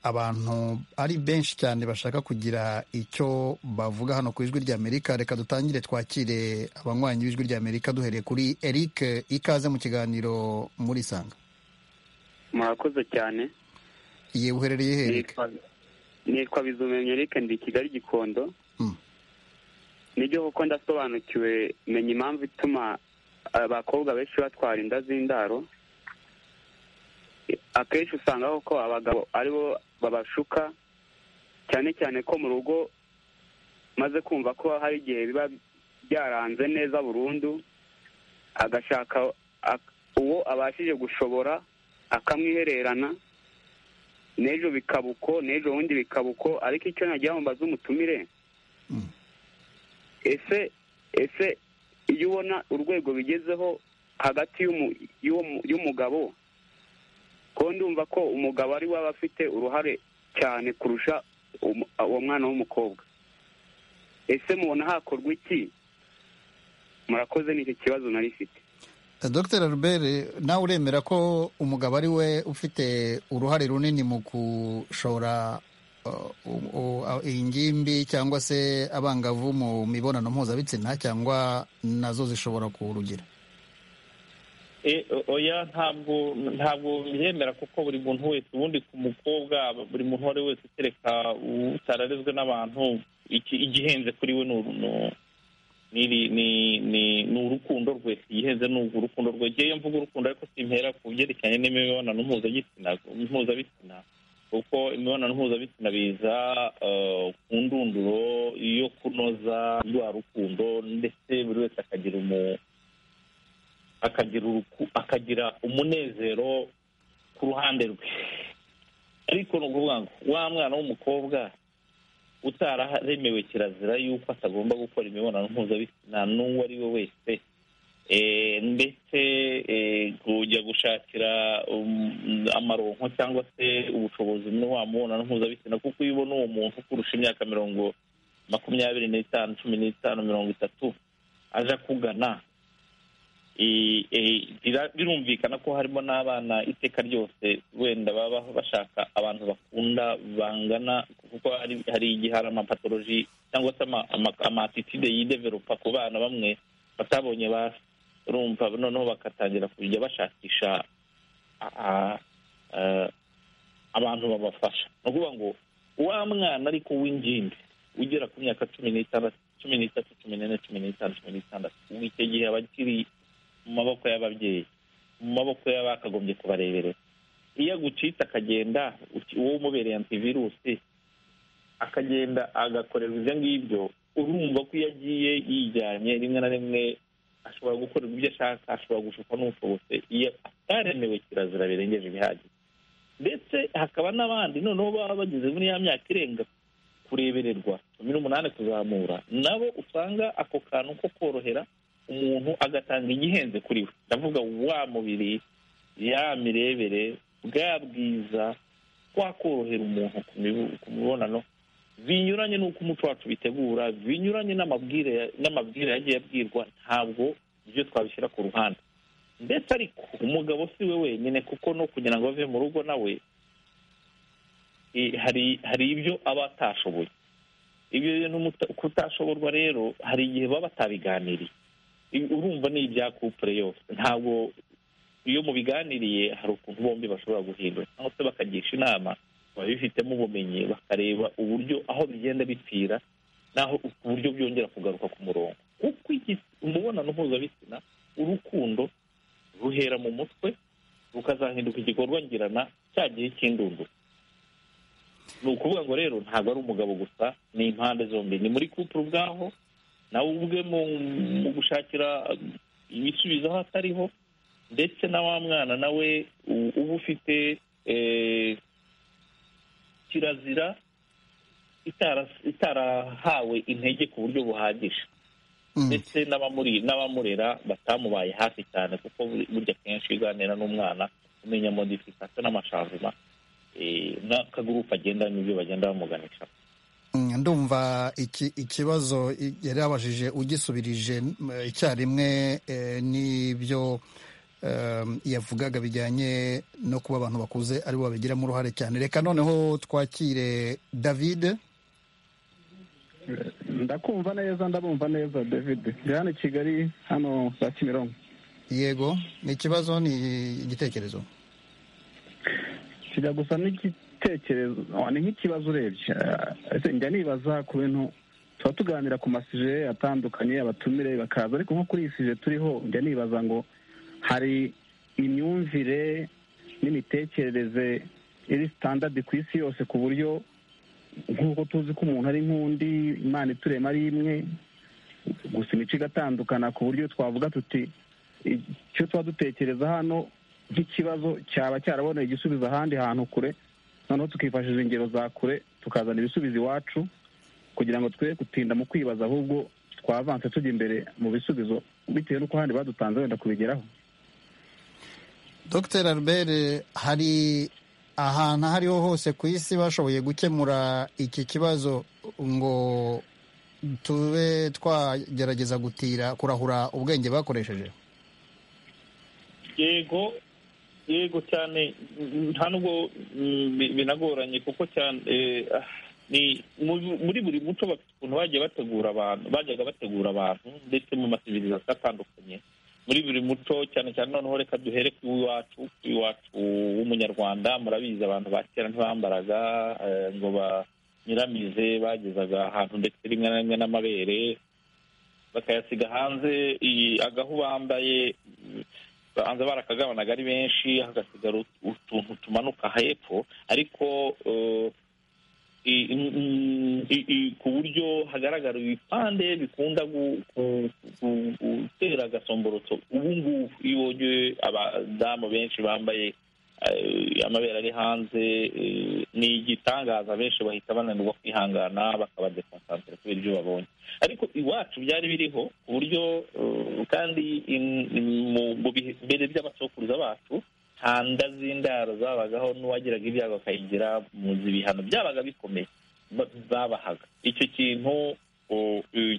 abantu ari benshi cyane bashaka kugira icyo bavuga hano ku ijwi ry'amerika reka dutangire twakire abanywanyi b'ijwi ry'amerika duhereye kuri eric ikaze mu kiganiro muri isanga murakoze cyane iye uherereye he eric nitwa nitwa bizumenyo reka ndi i kigali gikondo Mm. nibyo kuko ndasobanukiwe menya impamvu ituma abakobwa benshi batwara inda z'indaro akenshi usanga koko abagabo aribo babashuka cyane cyane ko mu rugo maze kumva ko hari igihe biba byaranze neza burundu agashaka ak- uwo abashije gushobora akamwihererana n'ejo bikaba uko n'ejo bundi bikaba uko ariko icyo nagira ngo mbaze umutumire Mm. ese ese iyo ubona urwego bigezeho hagati y'umu- y'uwo mu- y'umugabo ko ndumva ko umugabo ari we aba afite uruhare cyane kurusha umu- uwo mwana w'umukobwa ese mubona hakorwa iki murakoze n'icyo kibazo nari mfite dr albert nawe uremera ko umugabo ari we ufite uruhare runini mu gushora uh, u- u- uh, ingimbi cyangwa se abangavu mu mibonano mpuzabitsina cyangwa nazo zishobora kuwurugira E, o- oya ntabwo ntabwo byemera kuko buri muntu wese ubundi ku mukobwa buri muntu uwo ari we wese kereka utararezwe n'abantu iki- igihenze kuri we ni uru- ni- ni- ni- ni- ni urukundo rwe igihenze ni urukundo rwe ngewe mvuga urukundo ariko simpera ku byerekeranye n'imibonano mpuzabitsina mpuzabitsina kuko imibonano mpuzabitsina biza eh, ku ndunduro yo kunoza rwa rukundo ndetse buri wese akagira umu akagira uruku- akagira umunezero ku ruhande rwe ariko ni ukuvuga ngo wa mwana w'umukobwa utararemewe kirazira yuko atagomba gukora imibonano mpuzabitsina n'uwo ari we wese Eh, ndetse eh, kujya gushakira um, amaronko cyangwa se ubushobozi muri wa mubonano mpuzabitsina kuko iyo ubona uwo muntu ukurusha imyaka mirongo makumyabiri n'itanu cumi n'itanu mirongo itatu aje akugana Eh, eh, bira- birumvikana ko harimo n'abana iteka ryose wenda baba bashaka abantu bakunda bangana kuko hari hari igihe hari amapatoloji cyangwa se ama- ama- amatitide yidevelopa ku bana bamwe batabonye ba rumva noneho bagatangira kujya bashakisha a- a- eh, abantu babafasha ni ukuvuga ngo wa mwana ariko w'ingimbi ugera ku myaka cumi n'itandatu cumi n'itatu cumi n'ine cumi n'itanu cumi n'itandatu ubu icyo gihe aba akiri mu maboko y'ababyeyi mu maboko y'abakagombye kubareberera iyo agucitse akagenda uki- uwo umubereye antivirusi akagenda agakorerwa ibyo ngibyo urumva ko iyo agiye yijyanye rimwe na rimwe ashobora gukorerwa ibyo ashaka ashobora gushukwa n'ubushobotse iyo ataremewe kirazira birengeje ibihagije ndetse hakaba n'abandi noneho baba bageze muri ya myaka irenga kurebererwa cumi n'umunani kuzamura nabo usanga ako kantu ko korohera umuntu agatanga igihenze kuri we ndavuga wa mubiri ya mirebere bwa bwiza twakorohera umuntu ku mibu- ku mibonano binyuranye n'uko umuco wacu bitegura binyuranye n'amabwire n'amabwire yagiye abwirwa ntabwo ibyo twabishyira ku ruhande ndetse ariko umugabo si we wenyine kuko no kugira ngo ave mu rugo nawe eh, hari hari ibyo aba atashoboye ibyo bintu muta- kutashoborwa rero hari igihe baba batabiganiriye Ibi- urumva ni ibya kupure yose ntabwo iyo mubiganiriye hari ukuntu bombi bashobora guhindura cyangwa se bakagisha inama babifitemo ubumenyi bakareba uburyo aho bigenda bipfira n'aho uburyo byongera kugaruka ku murongo kuko iki- umubonano mpuzabitsina urukundo ruhera mu mutwe rukazahinduka igikorwa ngirana cya gihe cy'indunduro ni ukuvuga ngo rero ntabwo ari umugabo gusa ni impande zombi ni muri kupure ubwaho nawe ubwe mu gushakira ibisubizo aho atariho ndetse na wa mwana nawe uba ufite kirazira itarahawe intege ku buryo buhagije ndetse n'abamurera batamubaye hafi cyane kuko burya kenshi uganira n'umwana umenya modifikasiyo n'amashanzima n'akagurupe agenda n'ibyo bagenda bamuganisha ndumva ikibazo yari yabajije ugisubirije icyarimwe n'ibyo yavugaga bijyanye no kuba abantu bakuze aribo babigiramo uruhare cyane reka noneho twakire david ndakumva neza ndabumva neza david ndi hano i kigali hano za kimironko yego ni ikibazo ni igitekerezo kijya gusa n'igitekerezo ni nk'ikibazo urebye njya nibaza ku bintu tuba tuganira ku masije atandukanye abatumire bakaza ariko nko kuri iyi sije turiho njya nibaza ngo hari imyumvire n'imitekerereze iri sitandadi ku isi yose ku buryo nk'uko tuzi ko umuntu ari nk'undi imana iturema ari imwe gusa imico igatandukana ku buryo twavuga tuti icyo tuba dutekereza hano nk'ikibazo cyaba cyaraboneye igisubizo ahandi hantu kure noneho tukifashisha ingero za kure tukazana ibisubizo iwacu kugira ngo twe gutinda mu kwibaza ahubwo twavanse tujya imbere mu bisubizo bitewe n'uko ahandi badutanze wenda kubigeraho dr albert hari ahantu aho ariho hose ku isi bashoboye gukemura iki kibazo ngo tube twagerageza gutira kurahura ubwenge bakoresheje yego yego cyane nta nubwo binagoranye kuko cyane ni muri buri muco bafite ukuntu bagiye bategura abantu bajyaga bategura abantu ndetse mu masivirizasiyo atandukanye muri buri muco cyane cyane noneho reka duhere ku iwacu ku iwacu w'umunyarwanda murabizi abantu ba kera ntibambaraga ngo banyiramize bagezaga ahantu ndetse rimwe na rimwe n'amabere bakayasiga hanze agahu bambaye banza barakagabanaga ari benshi hagasigara utuntu tumanuka hepfo ariko ku buryo hagaragara ibipande bikunda gutera agasomborotso ubu ngubu iyo wogeye abadamu benshi bambaye amabere ari hanze ni igitangaza abenshi bahita bananirwa kwihangana bakaba dekonsantere kubera ibyo babonye ariko iwacu byari biriho ku buryo kandi mu bihe by'abasokuruza bacu nta nda z'indaro zabagaho n'uwagiraga ibyago akayigira mu ibihano byabaga bikomeye babahaga icyo kintu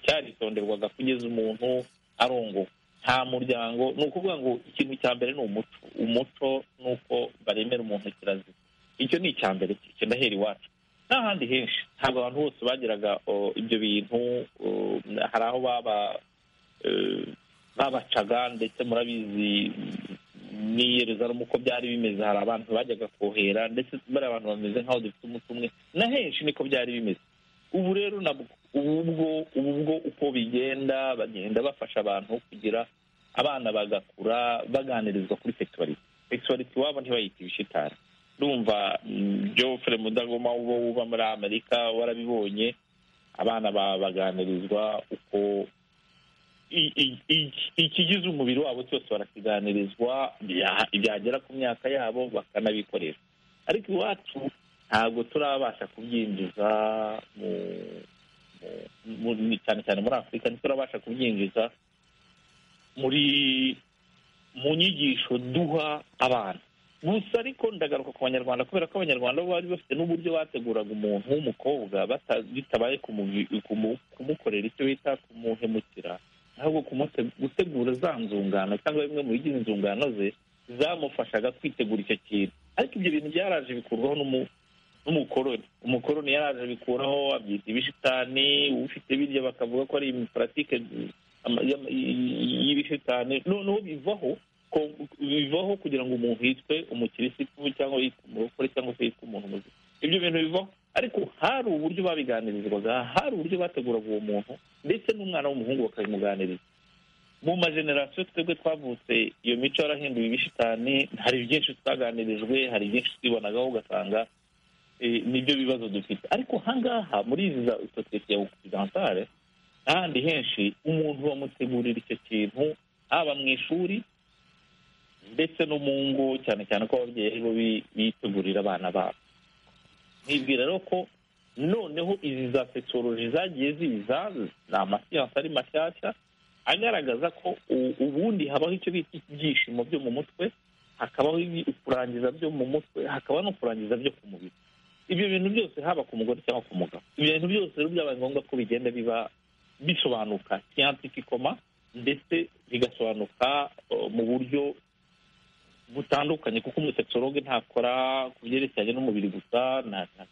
cyaritonderwaga kugeza umuntu arongowe nta muryango ni ukuvuga ngo ikintu cya mbere ni umuco umuco ni uko baremera umuntu kirazira icyo ni icya mbere ndahera iwacu n'ahandi henshi ntabwo abantu bose bagiraga ibyo bintu hari aho babacaga ndetse murabizi n'iyeruzarimo uko byari bimeze hari abantu bajyaga kohera ndetse bari abantu bameze nk'aho dufite umuti umwe na henshi niko byari bimeze ubu rero ubwo ubwo uko bigenda bagenda bafasha abantu kugira abana bagakura baganirizwa kuri seksuwariti seksuwariti iwabo ntibayite ibishitari ndumva jofre mudagoma uba uba muri amerika warabibonye abana baganirizwa uko ikigize umubiri wabo cyose barakiganirizwa byagera ku myaka yabo bakanabikoresha ariko iwacu ntabwo turabasha kubyinjiza cyane cyane muri afurika ntiturabasha kubyinjiza muri mu nyigisho duha abana gusa ariko ndagaruka ku banyarwanda kubera ko abanyarwanda bari bafite n'uburyo bateguraga umuntu w'umukobwa bitabaye kumukorera icyo bita kumuhemukira ahubwo gutegura za nzungano cyangwa bimwe mu bigize inzungano ze zamufashaga kwitegura icyo kintu ariko ibyo bintu byaraje bikurwaho n'umukoroni umukoroni yaraje abikuraho abyita ibishitani ufite birya bakavuga ko ari imiparatike y'ibishitani noneho bivaho bivaho kugira ngo umuntu yitwe umukirisitu cyangwa yitwe umurokore cyangwa se yitwe umuntu muzima ibyo bintu bivaho ariko hari uburyo babiganirizwaga hari uburyo bateguraga uwo muntu ndetse n'umwana w'umuhungu bakabimuganiriza mu majenerasiyo twebwe twavutse iyo mico yarahinduye ibishitani hari byinshi twaganirijwe hari byinshi twibonagaho ugasanga nibyo bibazo dufite ariko ahangaha muri izi za sosiyete ya ogisitantare n'ahandi henshi umuntu bamutegurira icyo kintu haba mu ishuri ndetse no mu ngo cyane cyane ko ababyeyi bo bi- bitegurira abana babo nibwira rero ko noneho izi za tekinoloji zagiye ziza ni amasiyansi ari mashyashya agaragaza ko u- ubundi habaho icyo bita ibyishimo byo mu mutwe hakabaho ibi- kurangiza byo mu mutwe hakaba no kurangiza byo ku mubiri ibyo bintu byose haba ku mugore cyangwa ku mugabo ibyo bintu byose rero byabaye ngombwa ko bigenda biba bisobanuka siyantifikoma ndetse bigasobanuka eh, mu buryo butandukanye kuko umusekisologe ntakora ku byerekeranye n'umubiri gusa nta- nta-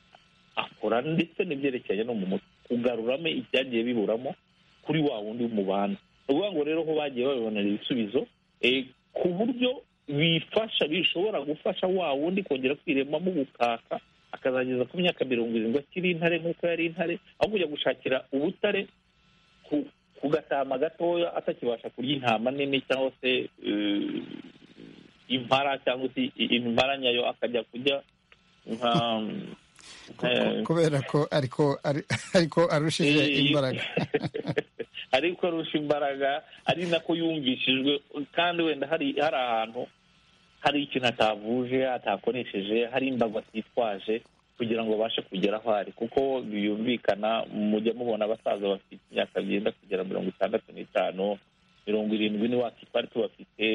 akora ndetse n'ibyerekeranye no mu mutwe kugaruramo ibyagiye biburamo kuri wa wundi w'umubano ni ukuvuga ngo rero aho bagiye babibonera ibisubizo eh, ku buryo bifasha bishobora gufasha wa wundi kongera kwiremamo ubukaka akazageza ku myaka mirongo irindwi akiri intare nk'uko yari intare aho kujya gushakira ubutare ku- ku gatama gatoya atakibasha kurya intama nini cyangwa se eh, impara cyangwa se i- impara nyayo akajya kurya nka eh, kubera ko ariko ari- ariko arushije Eh, imbaraga ariko arusha imbaraga ari nako yumvishijwe kandi wenda hari hari ahantu hari ikintu atavuje atakoresheje hari imbago atitwaje kugira ngo abashe kugera aho ari kuko biyumvikana mujya mubona abasaza bafite imyaka byenda kugera mirongo itandatu n'itanu mirongo irindwi ni waki twari tubafite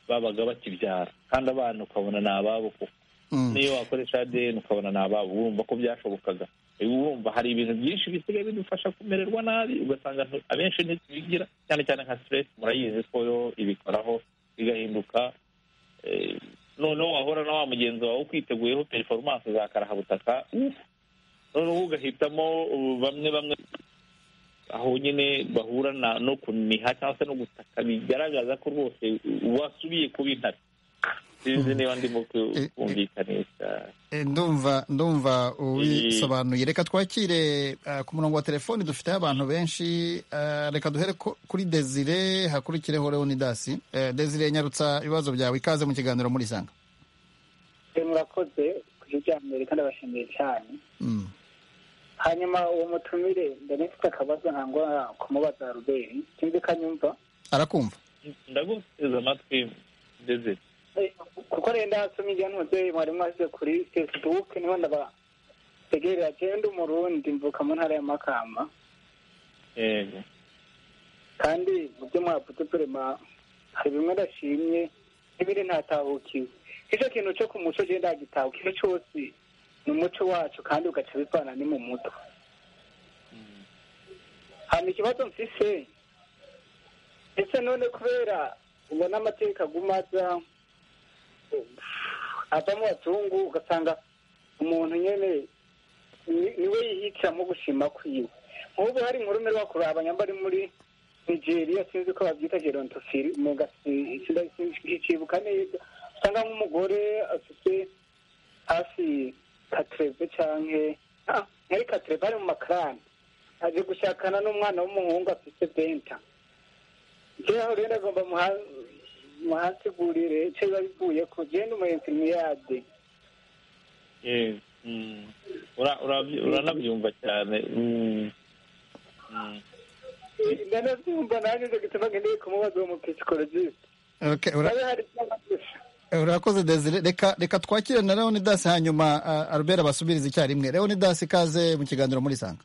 babaga bakibyara kandi abana ukabona ni ababo kuko Mm. niyo wakoresha ADN ukabona ni ababo wumva ko byashobokaga Ubu wumva hari ibintu byinshi bisigaye bidufasha kumererwa nabi ugasanga ntu- abenshi ntitubigira cyane cyane nka stress murayizi ko yo ibikoraho bigahinduka eh, noneho wahora na wa mugenzi wawe ukwiteguyeho performance za karahabutaka uff, noneho ugahitamo uh, bamwe bamwe aho nyine bahura na- no kuniha cyangwa se no gutaka bigaragaza ko rwose wasubiye kuba intare sinzi niba ndimo ku- Eh, eh. kumvikanisha Eh, ndumva ndumva ubisobanuye reka twakire eh, ku murongo wa telefoni dufiteho abantu benshi eh, reka duhere ko- kuri desire hakurikireho leonidasi Eh, desire nyarutsa ibibazo byawe ikaze mu kiganiro muri sanga murakoze kuri ibya mbere kandi abashimiye cyane hanyuma uwo mutumire ndabifite akabazo ntabwo kumubaza ruberi sinzi ko anyumva arakumva ndaguteze amatwi ndeze Eh, kuko rero ndasoma ibyo ntuze mwari mwashyize kuri facebook niho ndabategerera jewe ndi umurundi mvuka mu ntara ya makamba yego kandi mu byo mwavuze turema hari bimwe ndashimye n'ibindi ntatahukiwe icyo kintu cyo ku muco genda ndagitahuka ikintu cyose ni umuco wacu kandi ugaca bivana ni mu muto hanyuma ikibazo mfise ese none kubera ubona amateka aguma aza ava mu bazungu ugasanga umuntu nyine ni- niwe yihitiramo gushima kwiwe nk'ubu hari inkuru mero bakuraba nyamba ari muri nigeria sinzi ko babyita gerontofili mu gasi ikibuka neza usanga nk'umugore afite hafi katreve canke ah, ntari katreve ari mu makarani aje gushakana n'umwana w'umuhungu afite benta jewe rero agomba muhasigurire ico biba bivuye ku genda umuyenzi miyade yego Mm. Ura- ura- uranabyumva cyane Mm. Mm. ndanavyumva nanje ico gituma ngendeye kumubaza uwo mupisikologisite Okay, ura- abe hari vy'amagufa urakoze desire reka reka twakire na leonidasi hanyuma eh, albert abasubirize icyarimwe leonidasi ikaze mu kiganiro muri sanga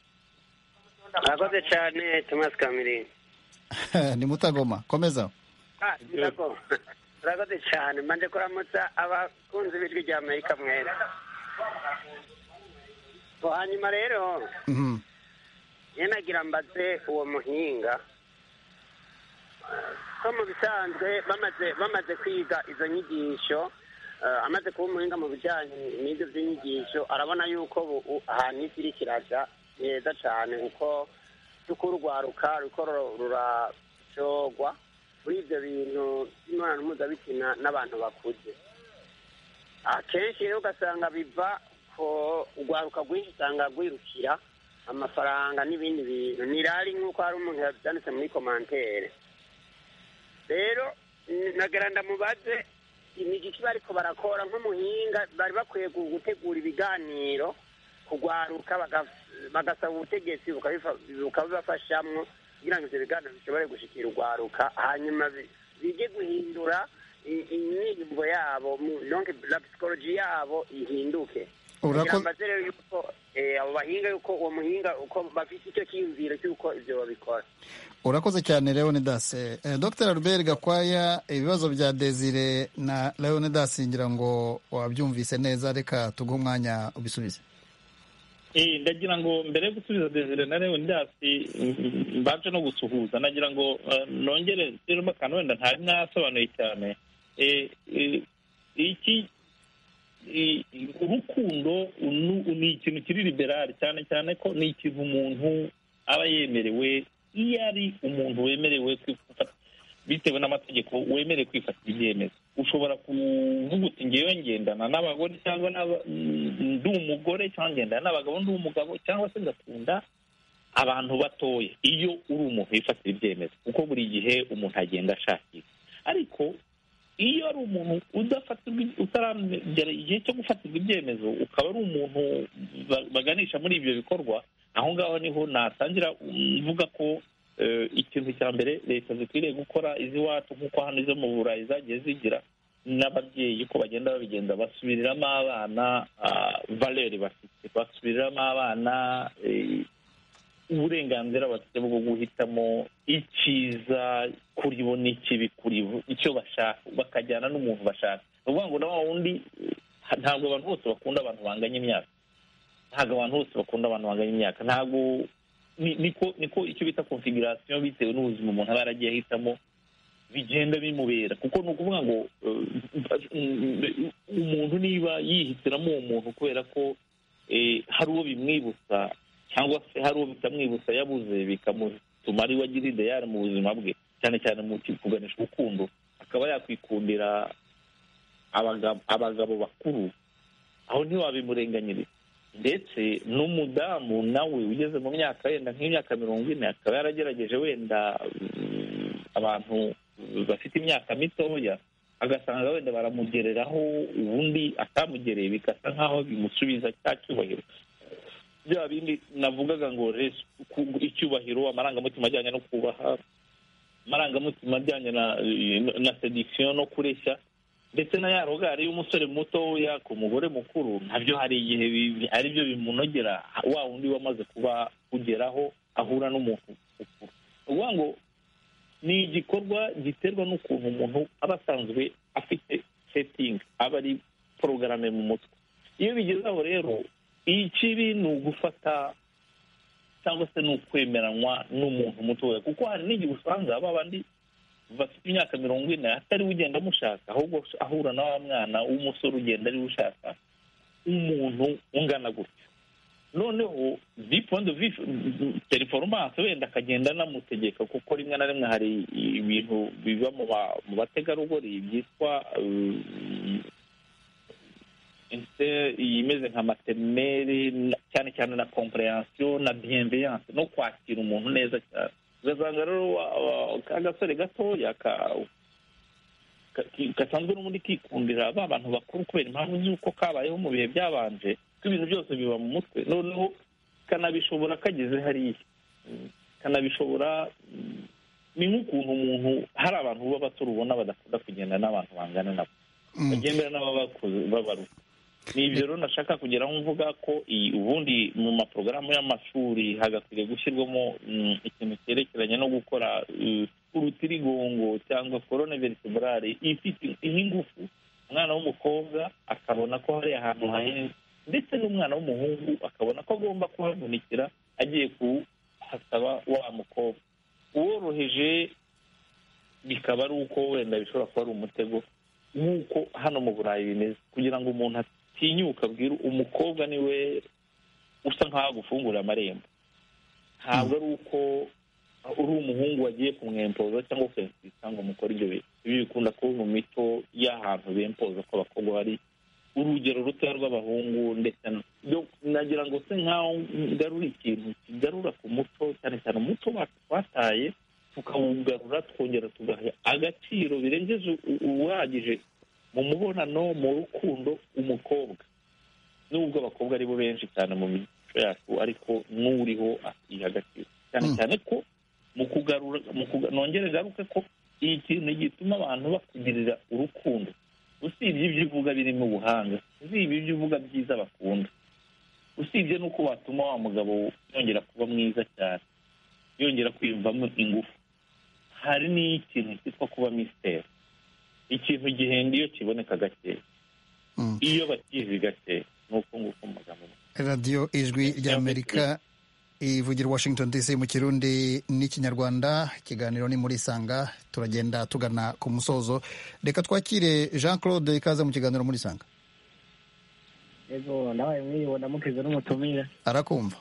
murakoze cyane tomasi kamirini ni mutagoma komeza Ah, nako. murakoze cyane manje kuramutsa abakunzi b'ijwi rya amerika mwera Ngo hanyuma rero Mhm. ye nagira mbaze uwo muhinga ko mu bisanzwe bamaze bamaze kwiga izo nyigisho eh, amaze kuba umuhinga mu bijyanye n'ibyo by'inyigisho arabona yuko bu- u- ahantu isi iriko iraja ni heza cyane kuko kuko urwaruka ruko ru- ruracogwa muri ibyo bintu by'imibonano mpuzabitsina n'abantu bakuze akenshi rero ugasanga biva ko urwaruka rwinshi usanga rwirukira amafaranga n'ibindi bintu nirari nk'uko hari umuntu yabyanditse muri komantere rero n- nagira ndamubaze imigiki bariko barakora nk'umuhinga bari bakwiye gu- gutegura ibiganiro kugwaruka baga- bagasaba ubutegetsi bukabifa- bukabibafashamwo kugira ngo ibyo biganiro bishobore gushikira urwaruka hanyuma bi- bijye guhindura i- imyiyumvo yabo mu- donc la psychologie yabo ihinduke Urako- kugira mbaze rero yuko eh, abo bahinga yuko uwo muhinga uko bafite icyo cyiyumviro cy'uko ibyo babikora urakoze cyane leonidas eh, dr albert gakwaya ibibazo bya desire na leonidas ngira ngo wabyumvise neza reka tuguhe umwanya ubisubize Eh, ndagira ngo mbere yo gusubiza desire na leonidas mm, mbanje no gusuhuza nagira ngo eh, nongere nshiremo akantu wenda ntari nasobanuye cyane Eh, eh, iki i- i- urukundo nu- ni ikintu kiri liberali cyane cyane ko ni ikintu umuntu aba yemerewe iyo ari umuntu wemerewe kwifata bitewe n'amategeko wemerewe kwifatira ibyemezo ushobora kuvuga uti ngewe ngendana n'abagore cyangwa n'aba- mm, ndi umugore cyangwa ngendana n'abagabo ndi umugabo cyangwa se ngakunda abantu batoya iyo uri umuntu wifatira ibyemezo kuko buri gihe umuntu agenda ashakisha ariko iyo ari umuntu udafatirwa iby- utaragera igihe cyo gufatirwa ibyemezo ukaba ari umuntu ba- baganisha muri ibyo bikorwa aho ngaho niho natangira mm, mvuga ko eh, ikintu cya mbere leta zikwiriye gukora iz'iwacu nk'uko hano izo mu burayi zagiye zigira n'ababyeyi ko bagenda babigenza basubiriramo abana ah, valeri bafite basubiriramo abana eh, uburenganzira bafite bwo guhitamo icyiza kuri bo n'ikibi kuri bo icyo bashaka bakajyana n'umuntu bashaka ni ukuvuga ngo na wa wundi eh, ntabwo abantu bose bakunda abantu banganya imyaka ntabwo abantu bose bakunda abantu banganya imyaka ntabwo ni- niko niko icyo bita konfigurasiyo bitewe n'ubuzima umuntu aba yaragiye ahitamo bigenda bimubera kuko ni ukuvuga ngo eh, umuntu niba yihitiramo uwo muntu kubera ko eh, hari uwo bimwibutsa cyangwa se hari uwo bitamwibutsa yabuze bikamutuma ari we agira ideyari mu buzima bwe cyane cyane mu kuganisha urukundo akaba yakwikundira abagab- abagabo bakuru aho ntiwabimurenganyiriza ndetse n'umudamu nawe ugeze mu myaka wenda nk'imyaka mirongo ine akaba yaragerageje wenda mm, abantu bafite imyaka mitoya agasanga wenda baramugereraho ubundi atamugereye bigasa nk'aho bimusubiza cya cyubahiro bya bindi navugaga ngo res- ku- icyubahiro amarangamutima ajyanye no kubaha amarangamutima ajyanye na na sediction no kureshya ndetse na ya rogari y'umusore mutoya ku mugore mukuru nabyo hari igihe bi- ari byo bimunogera wa wundi wamaze kuba kugeraho ahura n'umuntu mukuru ni ukuvuga ngo ni igikorwa giterwa n'ukuntu umuntu aba asanzwe afite setting aba ari porogarame mu mutwe iyo bigeze aho rero ikibi ni ugufata cyangwa se ni ukwemeranywa n'umuntu mutoya kuko hari n'igihe usanga ba bandi bafite imyaka mirongo ine atari we ugenda amushaka ahubwo ahura na wa mwana w'umusore ugenda ari we ushaka umuntu ungana gutyo noneho vipondo teriforomasi wenda akagenda anamutegeka kuko rimwe na rimwe hari ibintu biba mu ba- mu bategarugori byitwa eh, ese imeze nka materineri na- cyane cyane na kompureyansiyo na biyenveyanse no kwakira umuntu neza cyane ugasanga rero wa- wa- ka gasore gatoya ka- ka- ki- gasanzwe n'ubundi kikundira ba bantu bakuru kubera impamvu z'uko kabayeho mu bihe byabanje ko ibintu byose biba mu mutwe noneho kanabishobora kageze hariya Mm, kanabishobora mm, ni nk'ukuntu umuntu hari abantu baba bato ubona badakunda kugenda n'abantu bangana nabo bagendera n'ababakuze babaruta ni ibyo rero nashaka kugeraho mvuga ko iyi ubundi mu maporogaramu y'amashuri hagakwiriye gushyirwamo mm, ikintu cyerekeranye no gukora eh, urutirigongo cyangwa korone veritebrale ifite nk'ingufu umwana w'umukobwa akabona ko hari ahantu hahenze ndetse n'umwana w'umuhungu akabona ko agomba kuhavunikira agiye kuhasaba wa mukobwa uworoheje bikaba ari uko wenda bishobora kuba ari umutego nk'uko hano mu burayi bimeze kugira ngo umuntu atinyuka abwira umukobwa niwe usa nk'aho agufungurira amarembo ntabwo ari uko uri umuhungu wagiye kumwempoza cyangwa ukensisa ngo mukore ibyo bintu ibi bikunda kuba mu mito y'ahantu bempoza ko abakobwa bari urugero rutoya rw'abahungu ndetse na- yo- nagira ngo se nk'aho ngarura ikintu kigarura ku muco cyane cyane umuco wacu twataye tukawugarura twongera tugaha agaciro birengeje u- uhagije mu mubonano mu rukundo umukobwa nubwo abakobwa ari bo benshi cyane mu mico yacu ariko n'uriho akiha agaciro cyane cyane ko mu ku- nongere ngaruke ko ikintu gituma abantu bakugirira urukundo usibye ibyo uvuga birimo ubuhanga usibye ibyo uvuga byiza bakunda usibye n'uko watuma wa mugabo yongera kuba mwiza cyane yongera kwiyumvamo ingufu hari n'ikintu cyitwa kuba misiteri ikintu gihenda iyo kiboneka gake Mm. iyo bakizi gake ni uko nguko mu magambo make. radiyo ijwi ry'amerika ivugira washington dc mu kirundi n'ikinyarwanda ikiganiro ni muri isanga turagenda tugana ku musozo reka twakire jean claude ikaze mu kiganiro muri isanga yego nawe mwiyibona mukize n'umutumire arakumva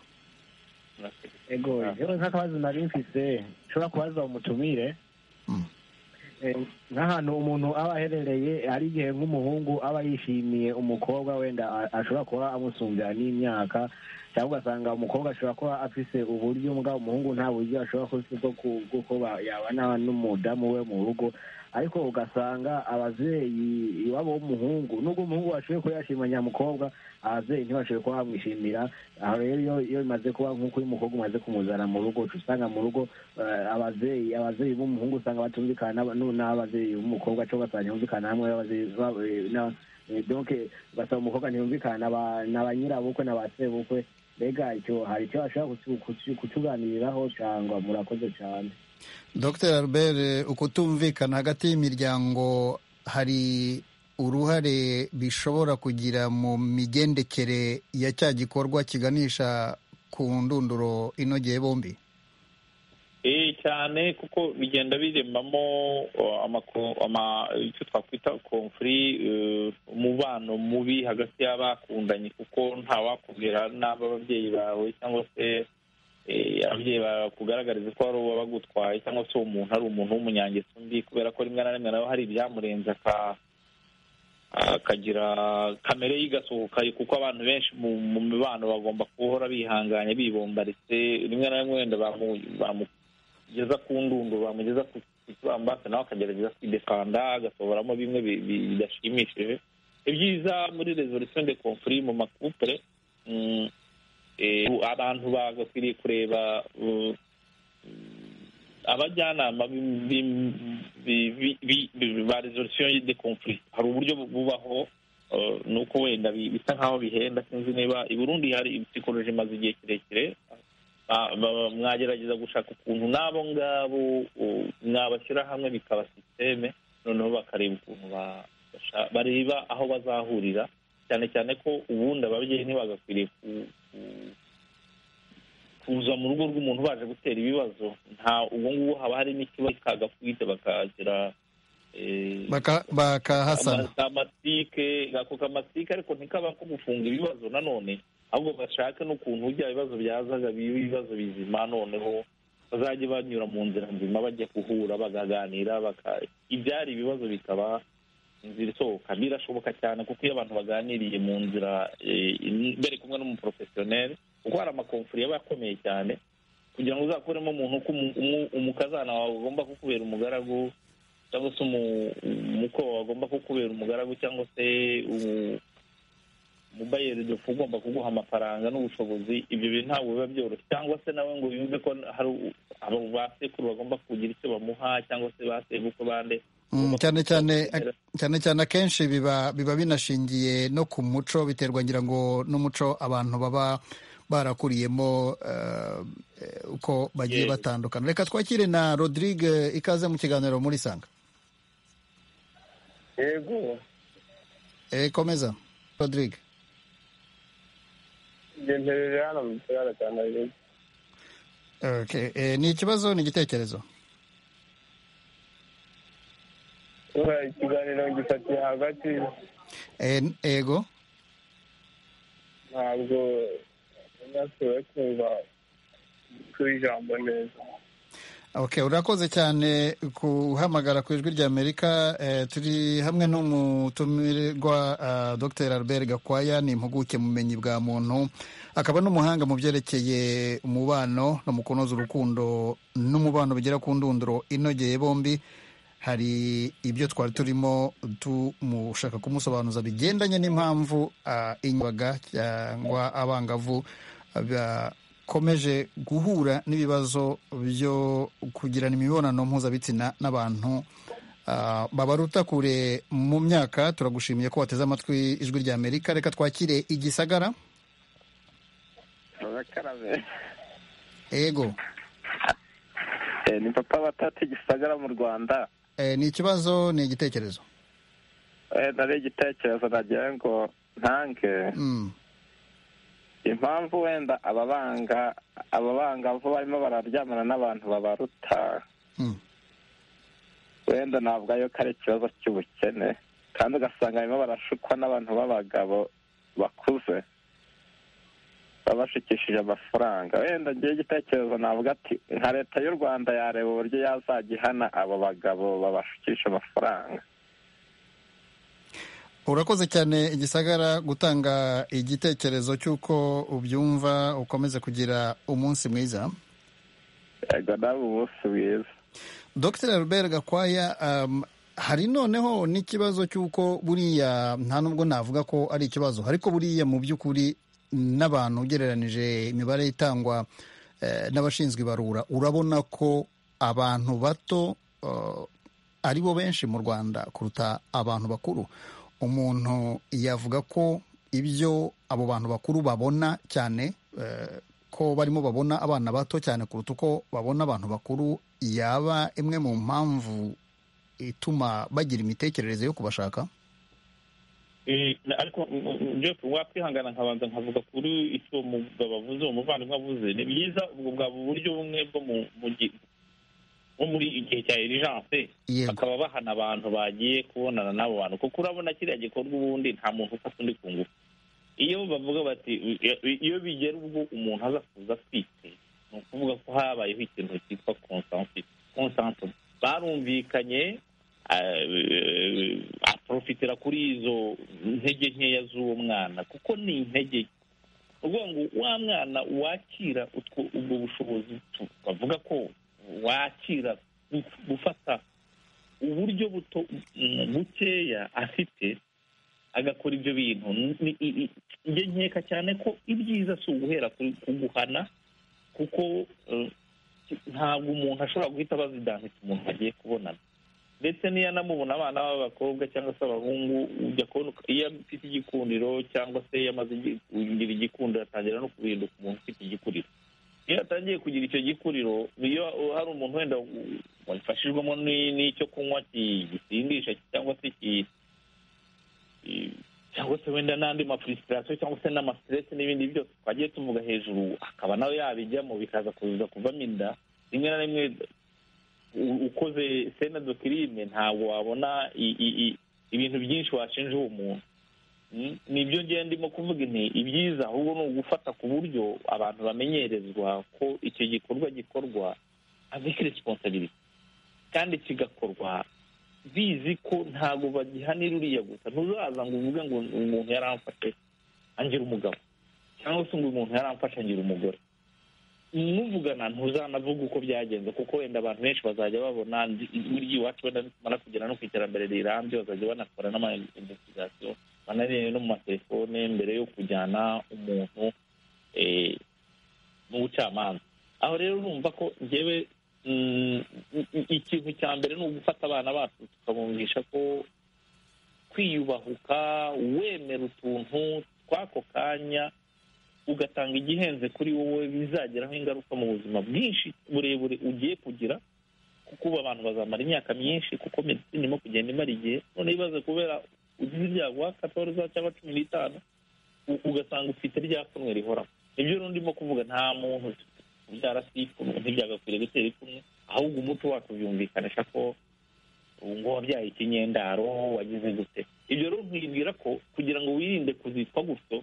yego yewe nk'akabazo nari mfise nshobora kubaza umutumire Mm. Eh, nk'ahantu umuntu aba aherereye hari igihe nk'umuhungu aba yishimiye umukobwa wenda a- ashobora kuba amusumbya n'imyaka cyangwa ugasanga umukobwa ashobora kuba afise uburyo mugabo umuhungu nta buryo ashobora kuba afise bwo ku- bw'uko ba- yabana n'umudamu we mu rugo ariko ugasanga abavyeyi iwabo w'umuhungu nubwo umuhungu washoboye kuba yashima nyamukobwa abavyeyi ntibashoboye kuba bamwishimira aho rero iyo iyo bimaze kuba nk'uko uyu mukobwa umaze kumuzana mu rugo uca usanga mu rugo eh, abavyeyi abavyeyi b'umuhungu usanga batumvikana n'aba- n'u- n'abavyeyi b'umukobba cyangwa ugasanga ntibumvikana hamwe abavyeyi ba- eh, na- eh, donc ugasanga umukobwa ntibumvikana ba- na ba nyirabukwe na ba sebukwe mbega icyo hari icyo bashobora kutu- kutu- kutuganiriraho cyangwa murakoze cyane dr albert ukutumvikana hagati y'imiryango hari uruhare bishobora kugira mu migendekere ya cya gikorwa kiganisha ku ndunduro inogeye bombi Eh cyane kuko bigenda biremamo uh, amako- ama- icyo twakwita konfuri umubano mubi hagati y'abakundanye kuko ntawakubwira n'aba ababyeyi bawe cyangwa se eh, ababyeyi bawe bakugaragariza ko hari uwo bagutwaye cyangwa se uwo muntu ari umuntu w'umunyangeso mbi kubera ko rimwe na rimwe nawe hari ibyamurenze aka- akagira kamere y'igasohoka kuko abantu benshi mu mu mibano bagomba guhora bihanganye bibombaritse rimwe na rimwe wenda bamu- bamugeza ku ndundo bamugeza ku ku kibambasi nawe akagerageza kwidekanda agasohoramo bimwe bi- bi- bidashimishije ibyiza muri resolution de conflit mu makupure mm, eh, abantu bagakwiriye kureba uh, abajyanama bi- bi- bi- bi- bi- bi- ba resolution de conflit hari uburyo bu- bubaho eh, ni uko wenda bi- bisa nk'aho bihenda sinzi niba i burundi hari psikoloji imaze igihe kirekire ba- ba- mwagerageza gushaka ukuntu n'abo ngabo uh, mwabashyira hamwe bikaba sisiteme noneho bakareba ukuntu ba- basha- bareba aho bazahurira cyane cyane ko ubundi ababyeyi ntibagakwiriye ku- ku- kuza mu rugo rw'umuntu baje gutera ibibazo nta uwo nguwo haba hari n'ikibazo kagakubita bakagira eh, Baka- bakahasana ama- kamasike ako kamasike ariko ntikaba ko gufunga ibibazo nanone ahubwo bashake n'ukuntu bya bibazo byazaga biba ibibazo bizima noneho bazajya banyura mu nzira nzima bajya guhura bakaganira baka ibyari ibibazo bikaba inzira isohoka birashoboka cyane kuko iyo abantu baganiriye mu nzira eh, bari kumwe n'umuporofesiyoneri kuko hari amakomfuri aba akomeye cyane kugira ngo uzakuremo umuntu ko umu- umu- umukazana wawe ugomba kukubera umugaragu cyangwa se umu- umuko wawe agomba kukubera umugaragu cyangwa se umu- umubayeri dofu ugomba kuguha amafaranga n'ubushobozi ibyo bintu ntabwo biba byoroshye cyangwa se nawe ngo yumve ko hari u- abo basekuru bagomba kugira icyo bamuha cyangwa se basebuko bande Mm, cyane cyane cyane cyane akenshi biba biba binashingiye no ku muco biterwa ngira ngo n'umuco abantu baba barakuriyemo eh, eh, uko bagiye Yes. batandukana reka twakire na rodrigue ikaze mu kiganiro muri sanga yego e, komeza rodrigue ngenderera hano mu kirara cya nairobi okay. e, ni ikibazo ni igitekerezo Urumva ikiganiro ngifatiye hagati e, ego ntabwo nashoboye kumva kuri ijambo neza Okay, urakoze cyane kuhamagara ku ijwi rya Amerika eh, turi hamwe n'umutumirwa uh, Dr. Albert Gakwaya ni impuguke mu bumenyi bwa muntu akaba n'umuhanga mu byerekeye umubano no mu kunoza urukundo n'umubano bigera ku ndunduro inogeye bombi hari ibyo twari turimo tumushaka kumusobanuza bigendanye n'impamvu uh, inywaga cyangwa abangavu uh, bakomeje guhura n'ibibazo byo kugirana imibonano mpuzabitsina n'abantu ah, babaruta kure mu myaka turagushimiye ko wateze amatwi ijwi rya amerika reka twakire igisagara barakarabe ego Eh, ni papa batata igisagara mu rwanda Eh, ni ikibazo ni igitekerezo Eh, nari igitekerezo nagira ngo ntange Mm, impamvu wenda ababanga ababangavu barimo bararyamana n'abantu babaruta Mm. wenda ntabwo ariyo ko ari ikibazo cy'ubukene kandi ugasanga barimo barashukwa n'abantu b'abagabo bakuze babashikishije amafaranga wenda ngewe igitekerezo navuga ati nka leta y'u rwanda yareba uburyo yazajya ihana abo bagabo babashikisha amafaranga urakoze cyane igisagara gutanga igitekerezo cy'uko ubyumva ukomeze kugira umunsi mwiza yego nawe umunsi mwiza dr albert gakwaya um, hari noneho n'ikibazo cy'uko buriya nta nubwo navuga ko ari ikibazo ariko buriya mu by'ukuri n'abantu ugereranije imibare itangwa eh, n'abashinzwe ibarura urabona ko abantu bato eh, ari bo benshi mu rwanda kuruta abantu bakuru umuntu yavuga ko ibyo abo bantu bakuru babona cyane eh, ko barimo babona abana bato cyane kuruta uko babona abantu bakuru yaba imwe mu mpamvu ituma bagira imitekerereze yo kubashaka Eh, ariko jeff wakwihangana nkabanza nkavuga kuri icyo umugabo avuze uwo muvandimwe avuze ni byiza ubwo bwaba uburyo bumwe bwo mu- mu gi- nko muri igihe cya erijance Yego. bakaba bahana abantu bagiye kubonana n'abo bantu kuko urabona kiriya gikorwa ubundi nta muntu ufata undi ku ngufu iyo bavuga bati iyo bigera ubwo umuntu aza kuza atwite ni ukuvuga ko habayeho ikintu cyitwa konsansi barumvikanye eh, aprofitira kuri izo ntege nkeya z'uwo mwana kuko ni intege nke ukuvuga ngo wa mwana wakira utwo ubwo bushobozi tu- bavuga ko wakira gu- gufata uburyo buto mm, bukeya afite agakora ibyo bintu Ni- i- i- njye nkeka cyane ko ibyiza si uguhera ku- ku guhana kuko eh, ntabwo umuntu ashobora guhita abaza idantite umuntu agiye kubonana ndetse n'iyo anamubona abana b'abakobwa cyangwa se abahungu ujya kubona uka- iyo afite igikundiro cyangwa se iyo amaze igi- kugira igikundiro atangira no guhinduka umuntu ufite igikuriro iyo atangiye kugira icyo gikuriro iyo hari umuntu wenda u- wafashijwemo ni- n'icyo kunywa ki- gisindisha cyangwa se ki- i- cyangwa se wenda n'andi mafurisitirasiyo cyangwa se n'amasiteresi n'ibindi byose twagiye tuvuga hejuru akaba nawe yabijyamo bikaza kuza kuvamo inda rimwe na rimwe u- ukoze sena dokirine ntabwo wabona i- i- i- ibintu byinshi washinja uwo muntu Mm, ni ibyo ngiye ndimo kuvuga nti ibyiza ahubwo ni ugufata ku buryo abantu bamenyerezwa ko icyo gikorwa gikorwa avec responsibility kandi kigakorwa bizi ko ntabwo bagihanira uriya gusa ntuzaza ngo uvuge ngo umuntu yaramfashe angira umugabo cyangwa se ngo umuntu yaramfashe angira umugore muvugana ntuzanavuga uko byagenze kuko wenda abantu benshi bazajya babona ndi- burya iwacu wenda nitumara kugera no ku iterambere rirambye bazajya banakora n'ama-investigation banarebe no mu matelefone mbere yo kujyana umuntu eh, mu bucamanza aho rero urumva ko ngewe mm, i- i- ikintu cya mbere ni ugufata abana bacu tukabumvisha ko kwiyubahuka wemera utuntu tw'ako kanya ugatanga igihenze kuri wowe bizageraho ingaruka mu buzima bwinshi burebure ugiye kugira kuko ubu abantu bazamara imyaka myinshi kuko medicine irimo kugenda imara igihe none bibaze kubera ugize ibyago wakatoruza cyangwa cumi n'itanu u- ugasanga ufite rya pfunwe rihoraho nibyo rero ndimo kuvuga nta muntu ubyara si ipfunwe ntibyagakwiriye gutera ipfunwe ahubwo umuco wacu byumvikanisha ko ubu ngo wabyaye ikinyendaro wagize gute ibyo rero ntibwira ko kugira ngo wirinde kuzitwa gutyo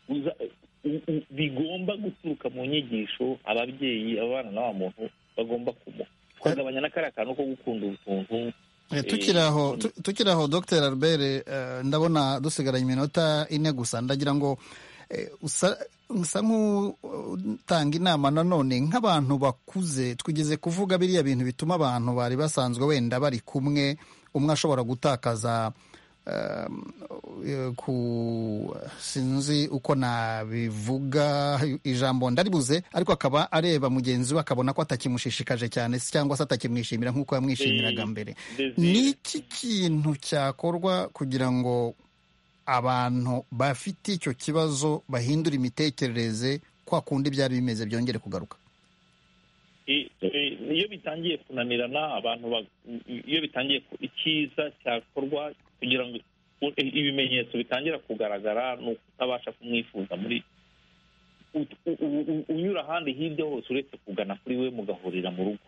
uza- u- u- bigomba guturuka mu nyigisho ababyeyi abana n'aba muntu bagomba kumuha kugabanya n'akariya kantu ko gukunda utuntu Eh, tukiri aho tu- tukiri aho dr albert eh, ndabona dusigaranye iminota ine gusa ndagira ngo eh, usa usa nk'utanga inama nanone nk'abantu bakuze twigeze kuvuga biriya bintu bituma abantu bari basanzwe wenda bari kumwe umwe ashobora gutakaza sinzi uko nabivuga ijambo ndaribuze ariko akaba areba mugenzi we akabona ko atakimushishikaje cyane cyangwa se atakimwishimira nk'uko yamwishimiraga mbere ni iki kintu cyakorwa kugira ngo abantu bafite icyo kibazo bahindura imitekerereze kwa kundi byari bimeze byongere kugaruka iyo bitangiye kunanirana abantu iyo bitangiye icyiza cyakorwa kugira ngo ibimenyetso bitangira kugaragara ni ukutabasha kumwifuza muri unyura ahandi hirya hose uretse kugana kuri we mugahurira mu rugo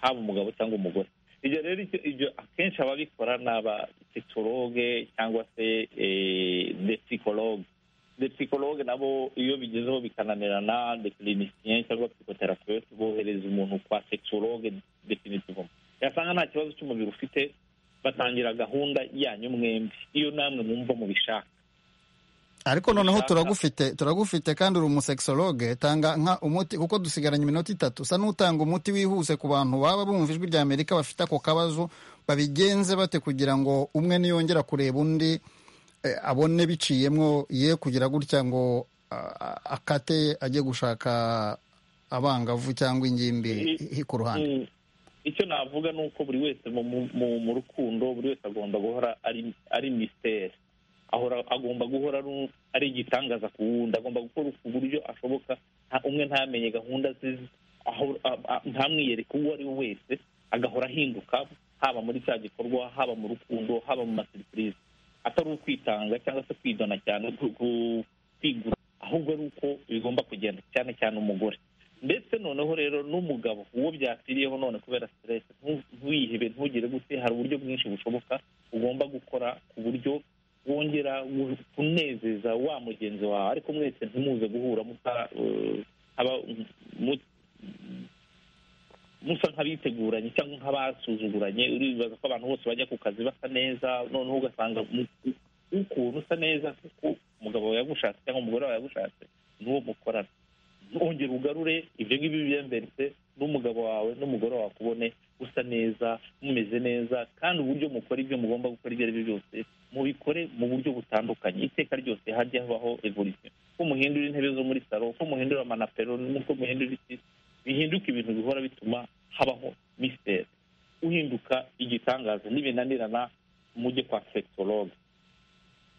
haba umugabo cyangwa umugore ibyo rero ibyo akenshi ababikora ni abasekitoroge cyangwa se desikologe desikologe nabo iyo bigezeho bikananirana dekirinisiyen cyangwa psikoterapeute bohereza umuntu kwa sekitoroge definitivomo yasanga nta kibazo cy'umubiri ufite batangira gahunda yanyu mwembi iyo namwe mwumva mubishaka ariko noneho turagufite turagufite kandi uri umusekisologe tanga nka umuti kuko dusigaranye iminota itatu usa n'utanga umuti wihuse ku bantu baba bumva ijwi rya amerika bafite ako kabazo babigenze bate kugira ngo umwe niyongera kureba undi abone biciyemo ye kugira gutya ngo akate ajye gushaka abangavu cyangwa ingimbi ku ruhande icyo navuga ni uko buri wese mu rukundo buri wese agomba guhora ari misiteri agomba guhora ari igitangaza ku wundi agomba gukora ku buryo ashoboka umwe ntamenye gahunda ze ntamwiyereke uwo ari we wese agahora ahinduka haba muri cya gikorwa haba mu rukundo haba mu maserivisi atari ukwitanga cyangwa se kwidona cyane kwigura ahubwo ari uko bigomba kugenda cyane cyane umugore ndetse noneho rero n'umugabo uwo byakwiriyeho none kubera siteresi ntuyihebe ntugire gute hari uburyo bwinshi bushoboka ugomba gukora ku buryo wongera kunezeza wa mugenzi wawe ariko mwese ntimuze guhura musa nk'abiteguranye cyangwa nk'abasuzuguranye uribaza ko abantu bose bajya ku kazi basa neza noneho ugasanga ukuntu usa neza kuko umugabo wawe yagushatse cyangwa umugore wawe yagushatse n'uwo mukorana ntongere ugarure ibyo ngibyo byemberetse n'umugabo wawe n'umugore wawe kubone usa neza mumeze neza kandi uburyo mukora ibyo mugomba gukora ibyo ari byo byose mubikore mu buryo butandukanye iteka ryose hajya habaho evolisiyo ko muhindura intebe zo muri salo ko muhindura amanapero n'uko muhindura isi bihinduka ibintu bihora bituma habaho misiteri uhinduka igitangaza n'ibinanirana mujye kwa sekitoroge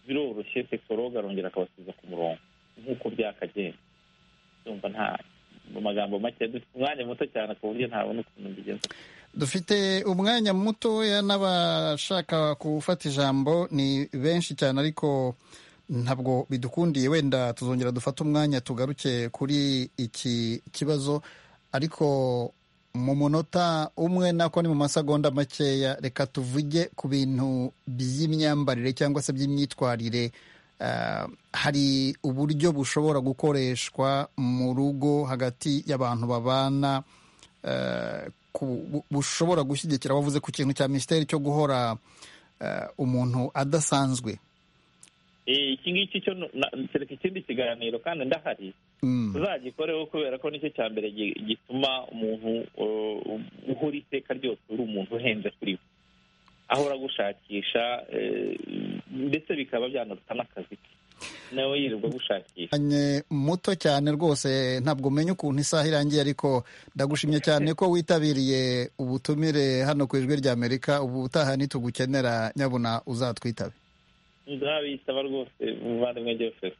biroroshye sekitoroge arongera akabasiza ku murongo nk'uko byakagenda ndumva nta mu magambo make dufite umwanya muto cyane ku buryo ntabona ukuntu mbigenza dufite umwanya mutoya n'abashaka gufata ijambo ni benshi cyane ariko ntabwo bidukundiye wenda tuzongera dufate umwanya tugaruke kuri iki kibazo ariko mu munota umwe nako ni mu masegonda makeya reka tuvuge ku bintu by'imyambarire cyangwa se by'imyitwarire hari uburyo bushobora gukoreshwa mu rugo hagati y'abantu babana bushobora gushyigikira bavuze ku kintu cya minisiteri cyo guhora umuntu adasanzwe iki ngiki cyo kereka ikindi kiganiro kandi ndahari tuzagikoreho kubera ko nicyo cya mbere gituma umuntu uhora iteka ryose uri umuntu uhenze kuri we ahora gushakisha ndetse bikaba byanaruta n'akazi ke nawe yirirwa gushakisha muto cyane rwose ntabwo umenya ukuntu isaha irangiye ariko ndagushimye cyane ko witabiriye ubutumire hano ku ijwi rya amerika ubu utaha ntitugukenera nyabuna uzatwitabe nzabitaba rwose umuvandimwe joseph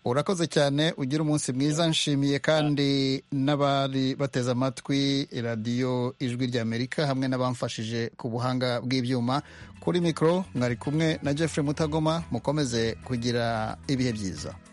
urakoze cyane ugira umunsi mwiza nshimiye kandi n'abari bateze amatwi radiyo ijwi rya amerika hamwe n'abamfashije ku buhanga bw'ibyuma kuri mikoro mwari kumwe na jeffrey mutagoma mukomeze kugira ibihe byiza